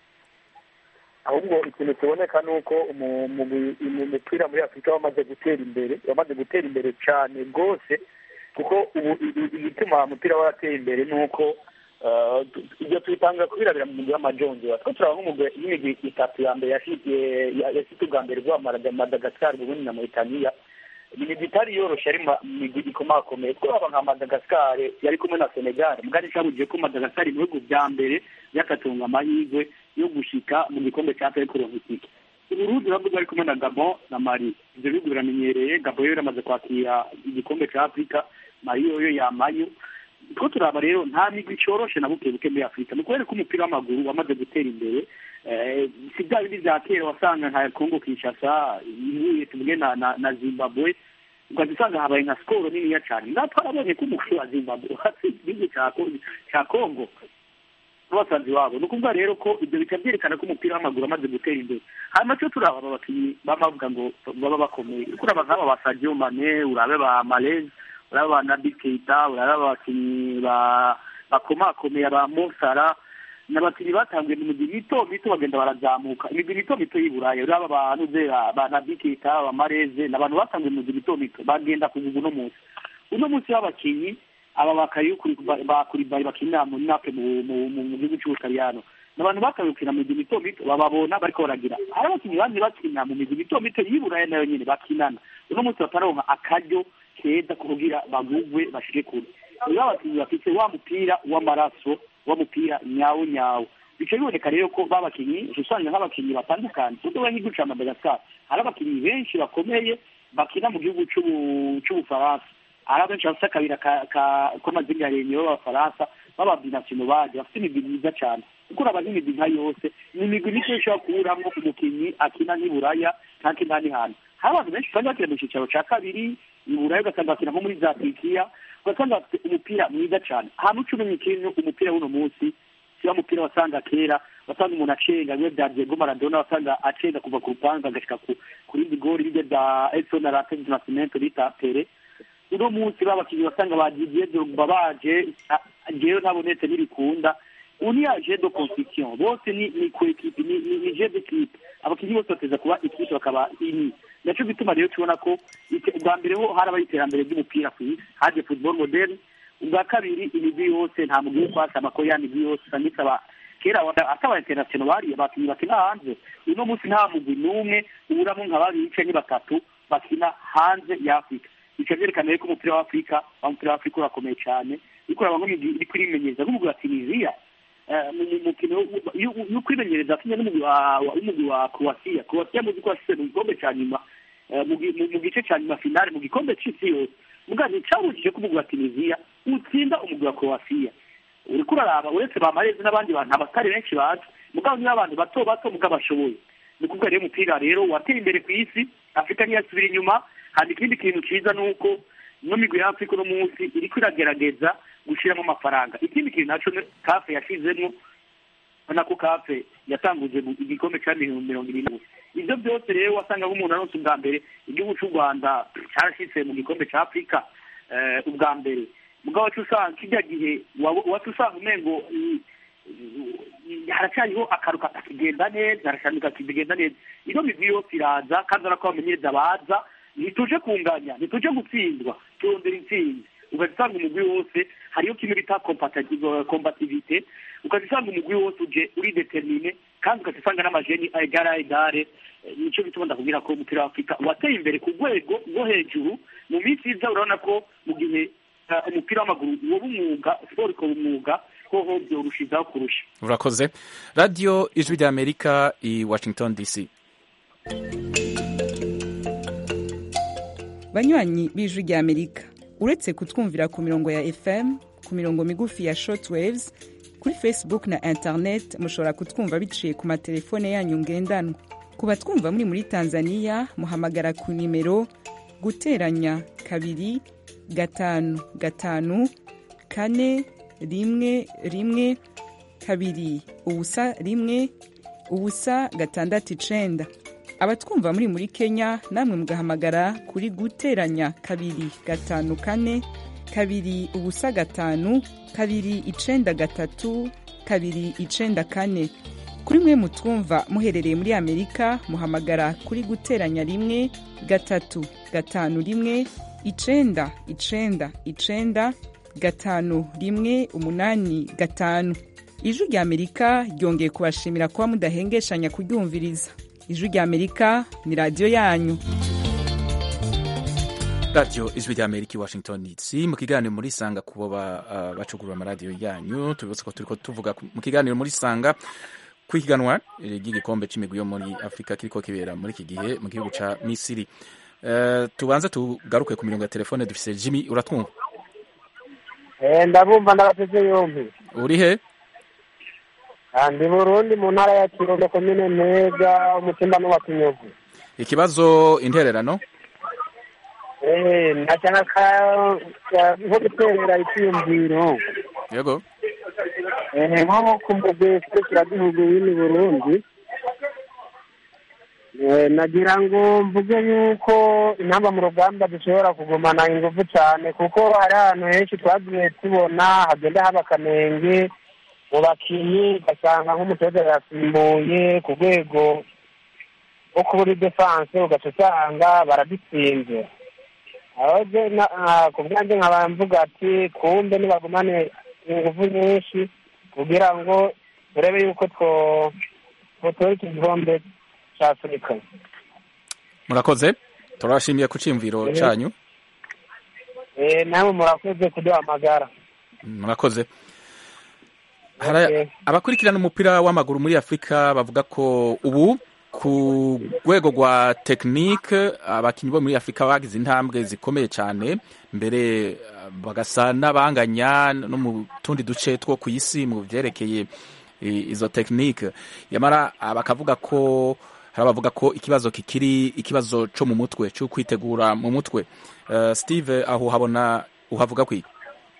ahubwo ikintu kiboneka ni uko umu- mu- mu mupira muri afurika wamaze gutera imbere wamaze gutera imbere cyane rwose kuko ubu i- i- igituma umupira warateye imbere ni uko eh, tu- ibyo tubitanga kubirabira mu mugwi w'amajonjora two turaba nk'umugwi y'imigwi itatu ya mbere yashyize yashyize ubwa mbere bwa madagasikari ubundi na mauritania ni imigwi itari yoroshye ari ma- imigwi ikomakomeye twaba nka madagasikari yari kumwe na senegal mugari cyabujije ko madagasikari mu bihugu bya mbere byakatunga amahirwe yo gushika mu gikombe cya afurika kuronka itike uburundi nabwo bwari kumwe na gabon na mali ibyo bihugu biramenyereye gabon yo iramaze kwakira igikombe cya afurika mali yoyo yamayo two turaba rero nta migwi icoroshe na buke buke muri afurika ni ukubera ko umupira w'amaguru wamaze gutera imbere Eh, si bya bindi bya kera wasanga nka kongo kinshasa ihuye tuvuge na na, na zimbabwe ukaza usanga habaye nka sikoro niniya cyane natwe twarabonye ko umukuru wa zimbabwe watsinze igihugu cya Kongo- cya kongo n'abasanzi wabo ni ukuvuga rero ko ibyo bikaba byerekana ko umupira w'amaguru amaze gutera imbere hanyuma cyo turaba aba bakinnyi baba bavuga ngo baba bakomeye uriko uraba nk'aba ba sadio mane urabe ba malez urabe ba nabi keita urabe abakinnyi ba bakomakomeye ba mosara ni abakinnyi batanguye mu migwi mito mito bagenda barazamuka imigwi mito mito y'i burayi uraba abantu ze ba nabi keita ba mareze ni abantu batanguye mu migwi mito mito bagenda kuvuga uno munsi uno munsi w'abakinnyi aba bakayukuri bakuribaye bakinira mu nape mu mu- mu- mu gihugu cy'ubutaliyano ni abantu batanguye gukina mu migwi mito mito bababona bariko baragira hari abakinnyi bandi bakina mu migwi mito mito y'i burayi nayo nyene bakinana uno munsi bataronka akaryo keza kugira bagugwe bashike kure nibo abakinnyi bafite wa mupira w'amaraso wa mupira nyawo nyawo bica biboneka rero ko babakinnyi usanga nk'abakinnyi batandukanye tudoba nk'igihugu ca madagasikari hari abakinnyi benshi bakomeye bakina mu gihugu c'ubu- c'ubufaransa ari abenshi bafite akabira ka- ka- k'amazina ya renyo b'abafaransa b'ababinasino baje bafite imigwi myiza cyane kuko uraba nk'imigwi nka yose ni imigwi mike ishobora kuburamwo umukinnyi akina nk'iburaya canke n'ahandi hantu hari abantu benshi usanga bakina mu cicaro ca kabiri iburaya ugasanga bakina nko muri za turikiya ugasanga bafite umupira mwiza cyane ahantu uca umenya ikintu umupira w'uno munsi siba umupira wasanga kera wasanga umuntu acenga bimwe bya diego maradona wasanga acenga kuva ku rupangu agashika ku ku rindi gori bijya bya edson arate nasimento bita pere uno munsi babakinnyi basanga ba didier drogba baje a- jewe ntabonetse n'ibikunda uni ya jeu de construction bose ni ni ku equipe ni ni, ni jeu d'équipe abakinnyi bose bateza kuba equipe bakaba ini naco bituma rero tubona ko ite- ubwa mbere ho harabaye iterambere ry'umupira ku isi haje football moderne ubwa kabiri imigwi yose nta mugwi wo kwasama ko ya migwi yose usanga isaba kera wanda- ata aba international bariye abakinnyi bakina hanze uno munsi nta mugwi n'umwe uburamo nka babiri canke batatu bakina hanze ya afurika bica vyerekana rero ko umupira wa afurika wa mupira wa afurika urakomeye cane uriko uraba nk'imigwi iriko irimenyereza nk'umugwi wa tunisia eh, mu mu- mukino wo- yo- yo kwimenyereza kimwe n'umugwi wa wa- w'umugwi wa croatia croatia muzi ko washitse mu gikombe ca nyuma eh, mu gi- mu- mu gice ca nyuma finale mu gikombe c'isi yose mugabo nticabujije ko umugwi wa tunisia utsinda umugwi wa croatia uriko uraraba uretse bamarezi n'abandi bantu abatari benshi bazi mugabo niyo abantu bato bato mugabo bashoboye ni ukuvuga rero umupira rero wateye imbere ku isi afurika ntiyasubira inyuma handi ikindi kintu ciza ni uko ino migwi ya afurika uno munsi iriko iragerageza gushiramo amafaranga ikindi kintu naco ni- kafe yashizemwo ubona ko kafe yatanguje gu- igikombe ca mirongo mirongo irindwi ivyo byose rero wasanga nk'umuntu aronse ubwa mbere igihugu c'u rwanda carashitse mu gikombe ca afurika eh, ubwa mbere mugabo wacu usanga kirya gihe waba- wacu usanga umengo i- i- haracyariho akaruka kakigenda neza harashanika kakigenda neza ino migwi yose iraza kandi urabona ko abamenyereza baza ntituje kunganya ntituje gutsindwa turondera intsinzi ugaca usanga umugwi wose hariyo kimwe bita compati- combativite ugaca usanga umugwi wose uje uri determine kandi ugaca usanga n'amajeni egare a egare Eh, nico bituma ndakubwira ko umupira wa afurika wateye imbere ku rwego rwo hejuru mu minsi iza urabona ko mu gihe eh, umupira w'amaguru woba umwuga siporo ikaba umwuga hoho byorushizaho kurusha urakoze radiyo ijwi rya amerika i washington dc banywanyi b'ijwi rya amerika uretse kutwumvira ku mirongo ya fm ku mirongo migufi ya shortwaves kuri facebook na internet mushobora kutwumva biciye ku matelefone yanyu ngendanwa ku batwumva muri muri tanzania muhamagara ku nimero guteranya kabiri gatanu gatanu kane rimwe rimwe kabiri ubusa rimwe ubusa gatandatu icenda abatwumva muri muri kenya namwe mugahamagara kuri guteranya kabiri gatanu kane kabiri ubusa gatanu kabiri icenda gatatu kabiri icenda kane kuri mwe mutwumva muherereye muri amerika muhamagara kuri guteranya rimwe gatatu gatanu rimwe icenda icenda icenda gatanu rimwe umunani gatanu ijwi rya amerika ryongeye kubashimira kuba mudahengeshanya kuryumviriza ijwi rya amerika ni radiyo yanyu radiyo ijwi rya amerika i washington dc mu kiganiro muri sanga kubo ba- ah, bacugurura amaradiyo yanyu tubibutse ko turiko tuvuga ku- mu kiganiro muri sanga ku ihiganwa eh, ry'igikombe c'imigwi yo muri afurika kiriko kibera muri iki gihe mu gihugu ca misiri Eh, tubanze tugaruke ku mirongo ya telefone dufise jimmy uratwumva Eh, ndabumva ndabateze yombi uri he Ah, ndi burundi mu ntara ya kirundo komine ntega umutimba n'uwa kinyovu ikibazo intererano Eh, ndacana ka ka- nko guterera icyiyumviro yego Eh, nko ku mugwi serukiragihugu w'ini burundi Eh, nagira ngo mvuge yuko intamba mu rugamba zishobora kugumana ingufu cyane kuko hari ahantu henshi twagiye tubona hagenda haba akanenge mu bakinnyi ugasanga nk'umutoza yasimbuye ku rwego rwo kubura defanse ugaca usanga baradutsinze aho je na- ah, ku bwanjye nkaba mvuga ati kumbe nibagumane ingufu nyinshi kugira ngo turebe yuko two twotora iki gikombe cya afurika murakoze turabashimiye ku ciyumviro Mhm. canyu Eh, namwe murakoze kuduhamagara murakoze Hari abakurikirana umupira w'amaguru muri afurika bavuga ko ubu ku rwego rwa tekinike abakinnyi bo muri afurika bagize intambwe zikomeye cyane mbere eh, bagasa n'abanganya no mu tundi duce two ku isi mu byerekeye i- izo tekinike yamara ah, bakavuga ko hari abavuga ko ikibazo kikiri ikibazo cyo mu mutwe cyo kwitegura mu mutwe Eh, steve aho habona uhavuga kwiga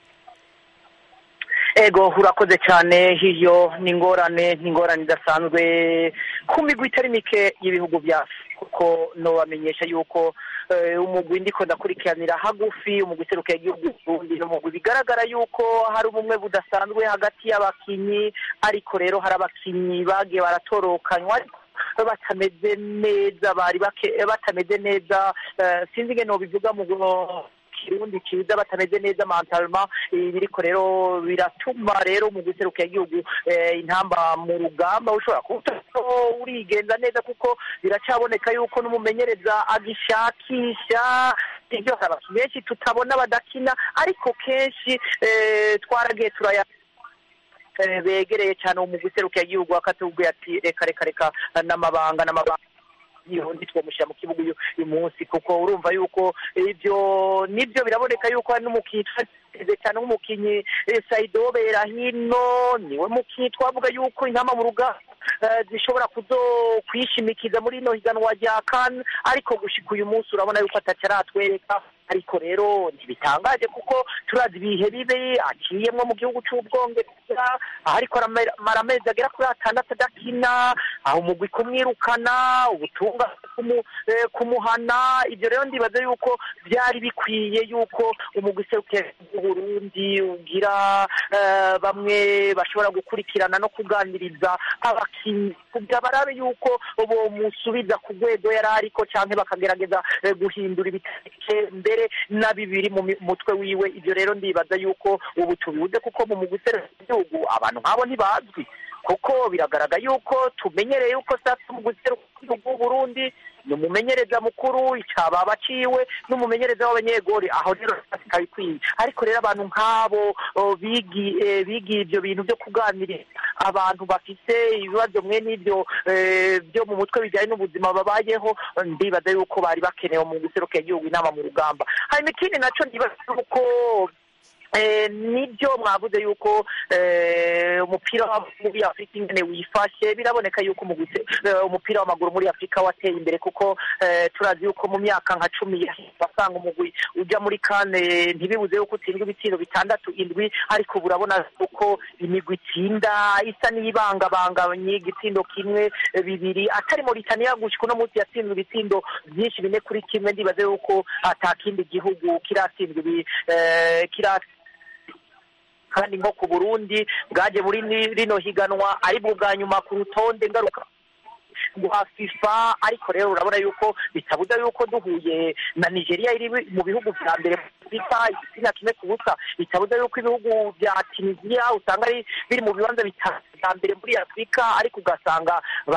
ego urakoze cyane hiyo ni ingorane ni ingorane idasanzwe ku migwi itari mike y'ibihugu bya Afurika, kuko nobamenyesha yuko eh, umugwi ndiko ndakurikiranira hagufi umugwi userukiye igihugu Burundi ni umugwi bigaragara yuko hari ubumwe budasanzwe hagati y'abakinyi ariko rero hari abakinyi bagiye baratorokanywa ariko batameze neza bari bake- batameze neza eh, sinzi ingene nobivuga mu kirundi cyiza batameze neza mentalema ibi biriko rero biratuma rero mu guseruka igihugu eh, intamba mu rugamba ushobora kuba urigenza neza kuko biracaboneka yuko n'umumenyereza agishakisha ibyo hari abakinnyi benshi tutabona badakina ariko kenshi eh, twaragiye turaya eh, begereye cyane mu guseruka igihugu akatubwira ati reka reka reka n'amabanga n'amabanga yihundi twamushyira mu kibuga uyu uyu munsi kuko urumva yuko ibyo nibyo biraboneka yuko hari n'umukinnyi twateze cyane nk'umukinnyi eh, Saido Berahino niwe mukinnyi twavuga yuko intama mu rugamba eh, zishobora kuzo kwishimikiza muri ino higanwa rya kan ariko gushika uyu munsi urabona yuko atacaratwereka ariko rero ntibitangaje kuko turazi ibihe bibi aciyemwo mu gihugu c'ubwongereza aho ariko aramara amezi agera kuri atandatu adakina aho umugwi kumwirukana ubutunga kumu- eh, kumuhana ibyo rero ndibaza yuko byari bikwiye yuko umugwi userukiye Burundi ugira eh, bamwe bashobora gukurikirana no kuganiriza abakinnyi kugira barabe yuko bomusubiza ku rwego yari ariko canke bakagerageza eh, guhindura ibiteke mbere na bibiri mu mi- mutwe wiwe ibyo rero ndibaza yuko ubu tubibuze kuko mu mugwi userukiye igihugu abantu nk'abo ntibazwi kuko biragaragara yuko tumenyereye yuko sasa mu guseruka Burundi ni umumenyereza mukuru icababa ciwe n'umumenyereza w'abanyegori aho rero ikaba ikwiye ariko rero abantu nk'abo o, bigi- eh, bigiye ibyo bintu byo kuganirira abantu bafise ibibazo mwe n'ibyo eh, byo mu mutwe bijyanye n'ubuzima babayeho ndibaza yuko bari bakenewe mu guserukira igihugu inama mu rugamba hanyuma ikindi naco ndibaza yuko Eh, nibyo mwavuze yuko eh, umupira w'amaguru muri afurika ingene wifashe biraboneka yuko mu guse- eh, umupira w'amaguru muri afurika wateye imbere kuko eh, turazi yuko mu myaka nka cumi yahise wasanga umugwi ujya muri kane ntibibuze yuko utsindwa ibitiro bitandatu indwi ariko ubu urabona uko imigwi itsinda isa n'ibangabanganye igitsindo kimwe eh, bibiri atari Mauritania gushika uno munsi yatsinzwe ibitsindo byinshi bine kuri kimwe ndibaze yuko ata kindi gihugu kiratsindwa ibi eh, kiratsinda kandi nko ku burundi bwaje muri ni- rino higanwa ari bwo bwa nyuma ku rutonde ngaruka rwa fifa ariko rero urabona yuko bitabuza yuko duhuye na nigeria iri mu bihugu vya mbere muri fifa igitsina kimwe ku busa bitabuza yuko ibihugu vya tunisia usanga ari biri mu bibanza bitanu vya mbere muri afurika ariko ugasanga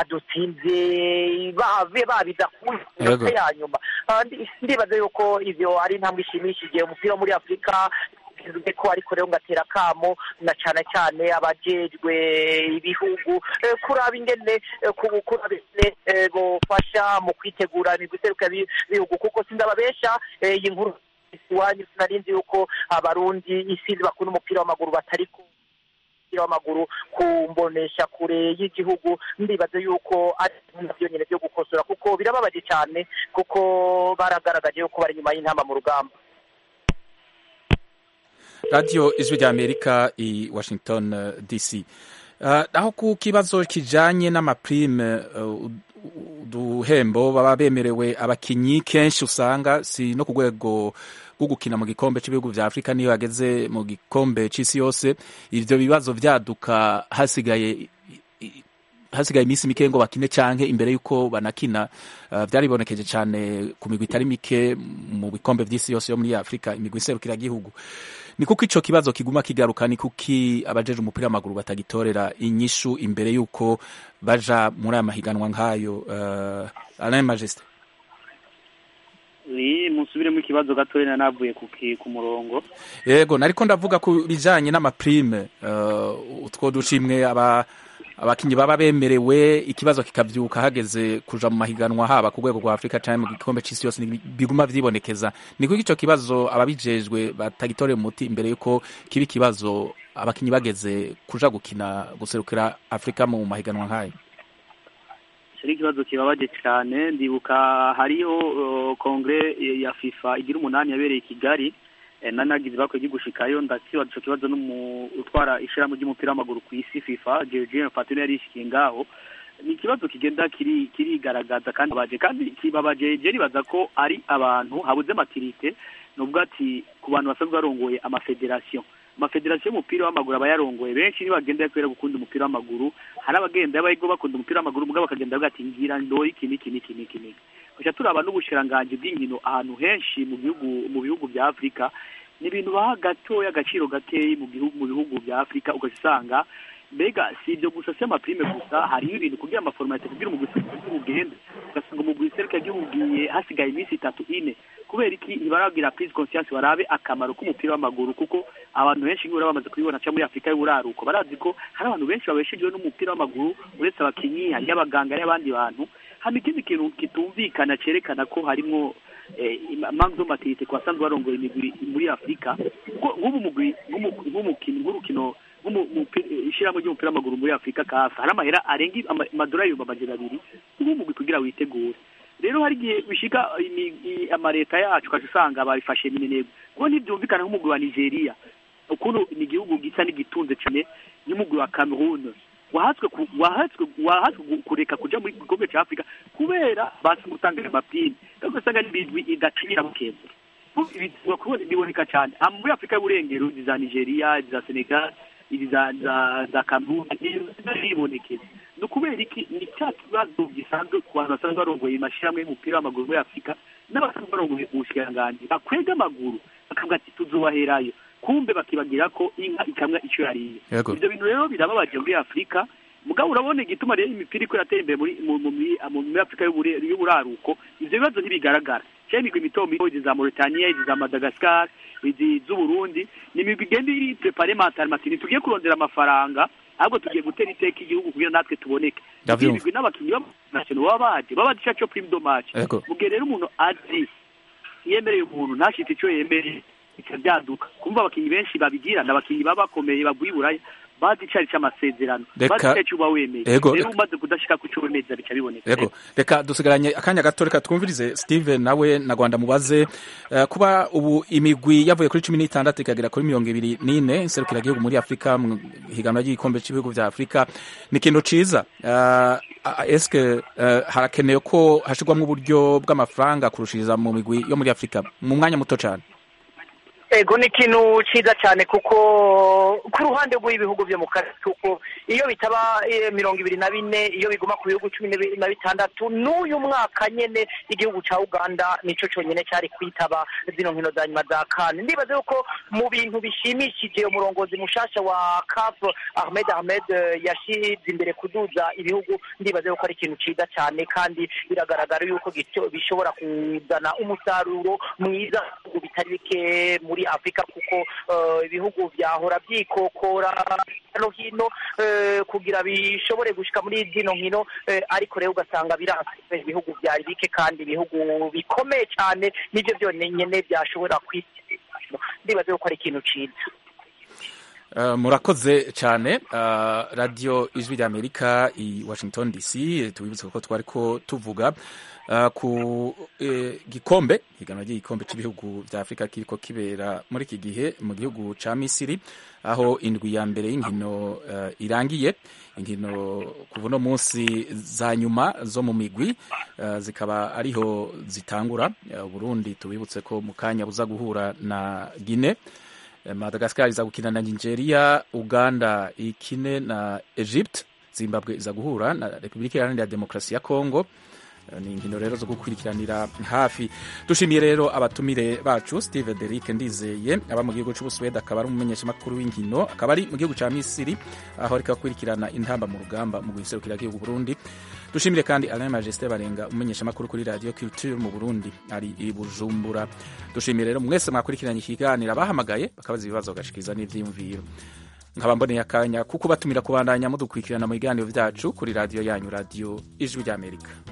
badutsinze ba- babiza ku Yego. ya nyuma Ah, ndi- ndibaza yuko ivyo ari intambwe ishimishije umupira wo muri afurika bivuze ko ariko rero ngatera kamo na cyane cyane abajejwe ibihugu eh, kuraba ingene eh, ku- kuraba ingene eh, bofasha mu kwitegura imigwi iseruka bi- bihugu kuko sindababesha eh, iyi nkuru iwanyu sinarinzi yuko abarundi isinzi bakunda umupira w'amaguru batari ku umupira w'amaguru ku mbonesha kure y'igihugu ndibaza yuko ari navyo nyene vyo gukosora kuko birababaje cyane kuko baragaragaje yuko bari inyuma y'intamba mu rugamba radiyo ijwi rya amerika i washington eh, dc Eh, aho ku kibazo kijanye n'amaprime eh, uduhembo baba bemerewe abakinyi kenshi usanga si no ku rwego rwo gukina mu gikombe cy'ibihugu vya afurika niyo bageze mu gikombe c'isi yose ivyo bibazo vyaduka hasigaye hasigaye iminsi mike ngo bakine canke imbere yuko banakina uh, vyaribonekeje cane ku migwi itari mike mu bikombe vy'isi yose yo muri afurika imigwi iserukira gihugu ni kuko ico kibazo kiguma kigaruka ni kuki abajeje umupira w'amaguru batagitorera inyishu imbere yuko baja muri aya mahiganwa nk'ayo uh, alain majesté ni musubiremo ikibazo gatoya navuye ku ki- ku murongo yego nariko ndavuga ku bijanye n'amaprime uh, utwo dushimwe aba abakinyi baba bemerewe ikibazo kikavyuka hageze kuja mu mahiganwa haba ku rwego rwa Afrika canke mu gikombe c'isi yose ni- biguma vyibonekeza ni kuko ico kibazo ababijejwe batagitorera umuti imbere yuko kiba ikibazo abakinyi bageze kuja gukina guserukira Afrika mu mahiganwa nk'ayo icyo ni ikibazo kibabaje cyane ndibuka hariho uh, kongere ya fifa igira umunani yabereye i kigali eh, nanagize bakwiye gushikayo ndakibaza ico kibazo n'umu utwara ishirahamwe ry'umupira w'amaguru ku isi fifa Giorgio Infantino yari yishikiye ngaho ni ikibazo kigenda kiri kirigaragaza kandi baje kandi kibabaje je nibaza ko ari abantu habuze matirite nubwo ati ku bantu basanzwe barongoye amafederasiyo amafederasiyo y'umupira w'amaguru aba yarongoye benshi ntibagenda kubera gukunda umupira w'amaguru hari abagenda yabayigo bakunda umupira w'amaguru mugabo bakagenda bavuga ati ngira ndori iki n'iki n'iki n'iki n'iki gusa turaba n'ubushiranganji bw'inkino ahantu henshi mu bihugu mu bihugu bya afurika ni ibintu baha gatoya agaciro gakeyi mu gihugu mu bihugu bya afurika ugasanga mbega si ibyo gusa si amaprime gusa hariho ibintu kugira amaforomate kugira umugwi ugende ugasanga umugwi serika ugiye hasigaye iminsi itatu ine kubera iki ntibaragira prise conscience barabe akamaro k'umupira w'amaguru kuko abantu benshi nk'ibura bamaze kubibona cyangwa muri afurika y'uburaruko barazi ko hari abantu benshi babeshejweho n'umupira w'amaguru uretse abakinyi hariyo abaganga n'abandi bantu hano ikindi kintu kitumvikana cyerekana ko harimo impamvu z'amatirite ku basanzwe barongoye imigwi muri afurika kuko nk'ubu mugwi nk'umukino nk'urukino ishyirahamwe ry'umupira w'amaguru muri afurika kafa hari amahera arenga amadolari ibihumbi amajana abiri nk'umugwi kugira witegure rero hari igihe bishika amaleta yacu ukaca usanga babifashe minenegwe kuko ntibyumvikana nk'umugwi wa nigeria ukuntu ni igihugu gisa n'igitunze cyane n'umugwi wa cameroon wahatswe wahatswe kureka kuja muri gikombe cya afurika kubera basi gutanga amapine ariko usanga n'ibintu idacinyira bukeza biboneka cyane muri afurika y'uburengero izi za nigeria izi za senegal izi za za za cameroon zibonekeza ni ukubera iki ni cya kibazo gisanzwe ku bantu basanzwe barongoye amashyirahamwe y'umupira w'amaguru muri afurika n'abasanzwe barongoye ubushikiranganji bakwega amaguru bakavuga ati tuzubaherayo kumbe bakibagira ko inka ikamwa icyo yariye ibyo bintu rero birababaje muri afurika mugabo urabona igituma rero imipira iko iratera imbere muri muri afurika y'uburaruko ibyo bibazo ntibigaragara cyane imigwi mito mito izi za mauritania izi za madagascar izi z'uburundi ni imigwi igenda iri prepare mentale matini tugiye kurondera amafaranga ahubwo tugiye gutera iteka igihugu kugira natwe tuboneke imigwi n'abakinnyi b'amashyano baba baje baba bazi cyo prime dommage mu gihe rero umuntu azi yemereye umuntu ntashite icyo yemereye bikabyaduka kumva abakinnyi benshi babigira abakinnyi baba bakomeye bavuye i buraya bazi icari c'amasezerano bazi icari c'uba wemeye rero umaze kudashika ku co wemeza bica biboneka yego reka dusigaranye akanya gato reka twumvirize steven nawe na rwanda mubaze uh, kuba ubu imigwi yavuye kuri cumi n'itandatu ikagera kuri mirongo ibiri n'ine inserukira igihugu muri afurika mu higanwa ry'igikombe cy'ibihugu vya afurika ni ikintu ciza uh, eske uh, harakenewe ko hashirwamwo uburyo bw'amafaranga kurushiriza mu migwi yo muri afurika mu mwanya muto cane ego ni ikintu cyiza cyane kuko ku ruhande rw'ibihugu byo mu karere kuko iyo bitaba mirongo ibiri na bine iyo biguma ku bihugu cumi na bitandatu n'uyu mwaka nyine igihugu cya uganda nicyo cyonyine cyari kwitaba zino nkino za nyuma za kane ndibaze yuko mu bintu bishimishije umurongozi mushasha wa kafu ahmed ahmed yashyize imbere kuduza ibihugu ndibaze yuko ari ikintu cyiza cyane kandi biragaragara yuko bishobora kuzana umusaruro mwiza bitari bike muri afurika kuko ibihugu byahora byikokora no hino kugira bishobore gushika muri zino nkino ariko rero ugasanga biranse ibihugu byari bike kandi ibihugu bikomeye cyane nibyo byonyine byashobora kwiteza ndibaze yuko ari ikintu cyiza murakoze cyane radiyo ijwi ry'amerika i washington dc tubibutse ko twari ko tuvuga ku gikombe higanwa ry'igikombe cy'ibihugu bya afurika kiriko kibera muri iki gihe mu gihugu cya misiri aho indwi ya mbere y'inkino irangiye inkino kuva uno munsi za nyuma zo mu migwi zikaba ariho zitangura burundi tubibutse ko mu kanya buza guhura na gine madagascar iza gukina na nigeria uganda ikine na egypte zimbabwe iza guhura na repubulika iharanira demokarasi ya congo ni inkino rero zo gukurikiranira hafi dushimiye rero abatumire bacu steve derick ndizeye aba mu gihugu cy'ubusuwede akaba ari umumenyeshamakuru w'inkino akaba ari mu gihugu cya misiri aho ariko akurikirana intamba mu rugamba mu guserukira igihugu burundi dushimire kandi alain majesté barenga umumenyeshamakuru kuri radio culture mu burundi ari i bujumbura dushimiye rero mwese mwakurikiranye ikiganiro abahamagaye bakabaza ibibazo bagashikiriza n'ivyiyumviro nkaba mboneye akanya kuko batumira kubandanya mudukurikirana mu biganiro byacu kuri radiyo yanyu radiyo ijwi ry'amerika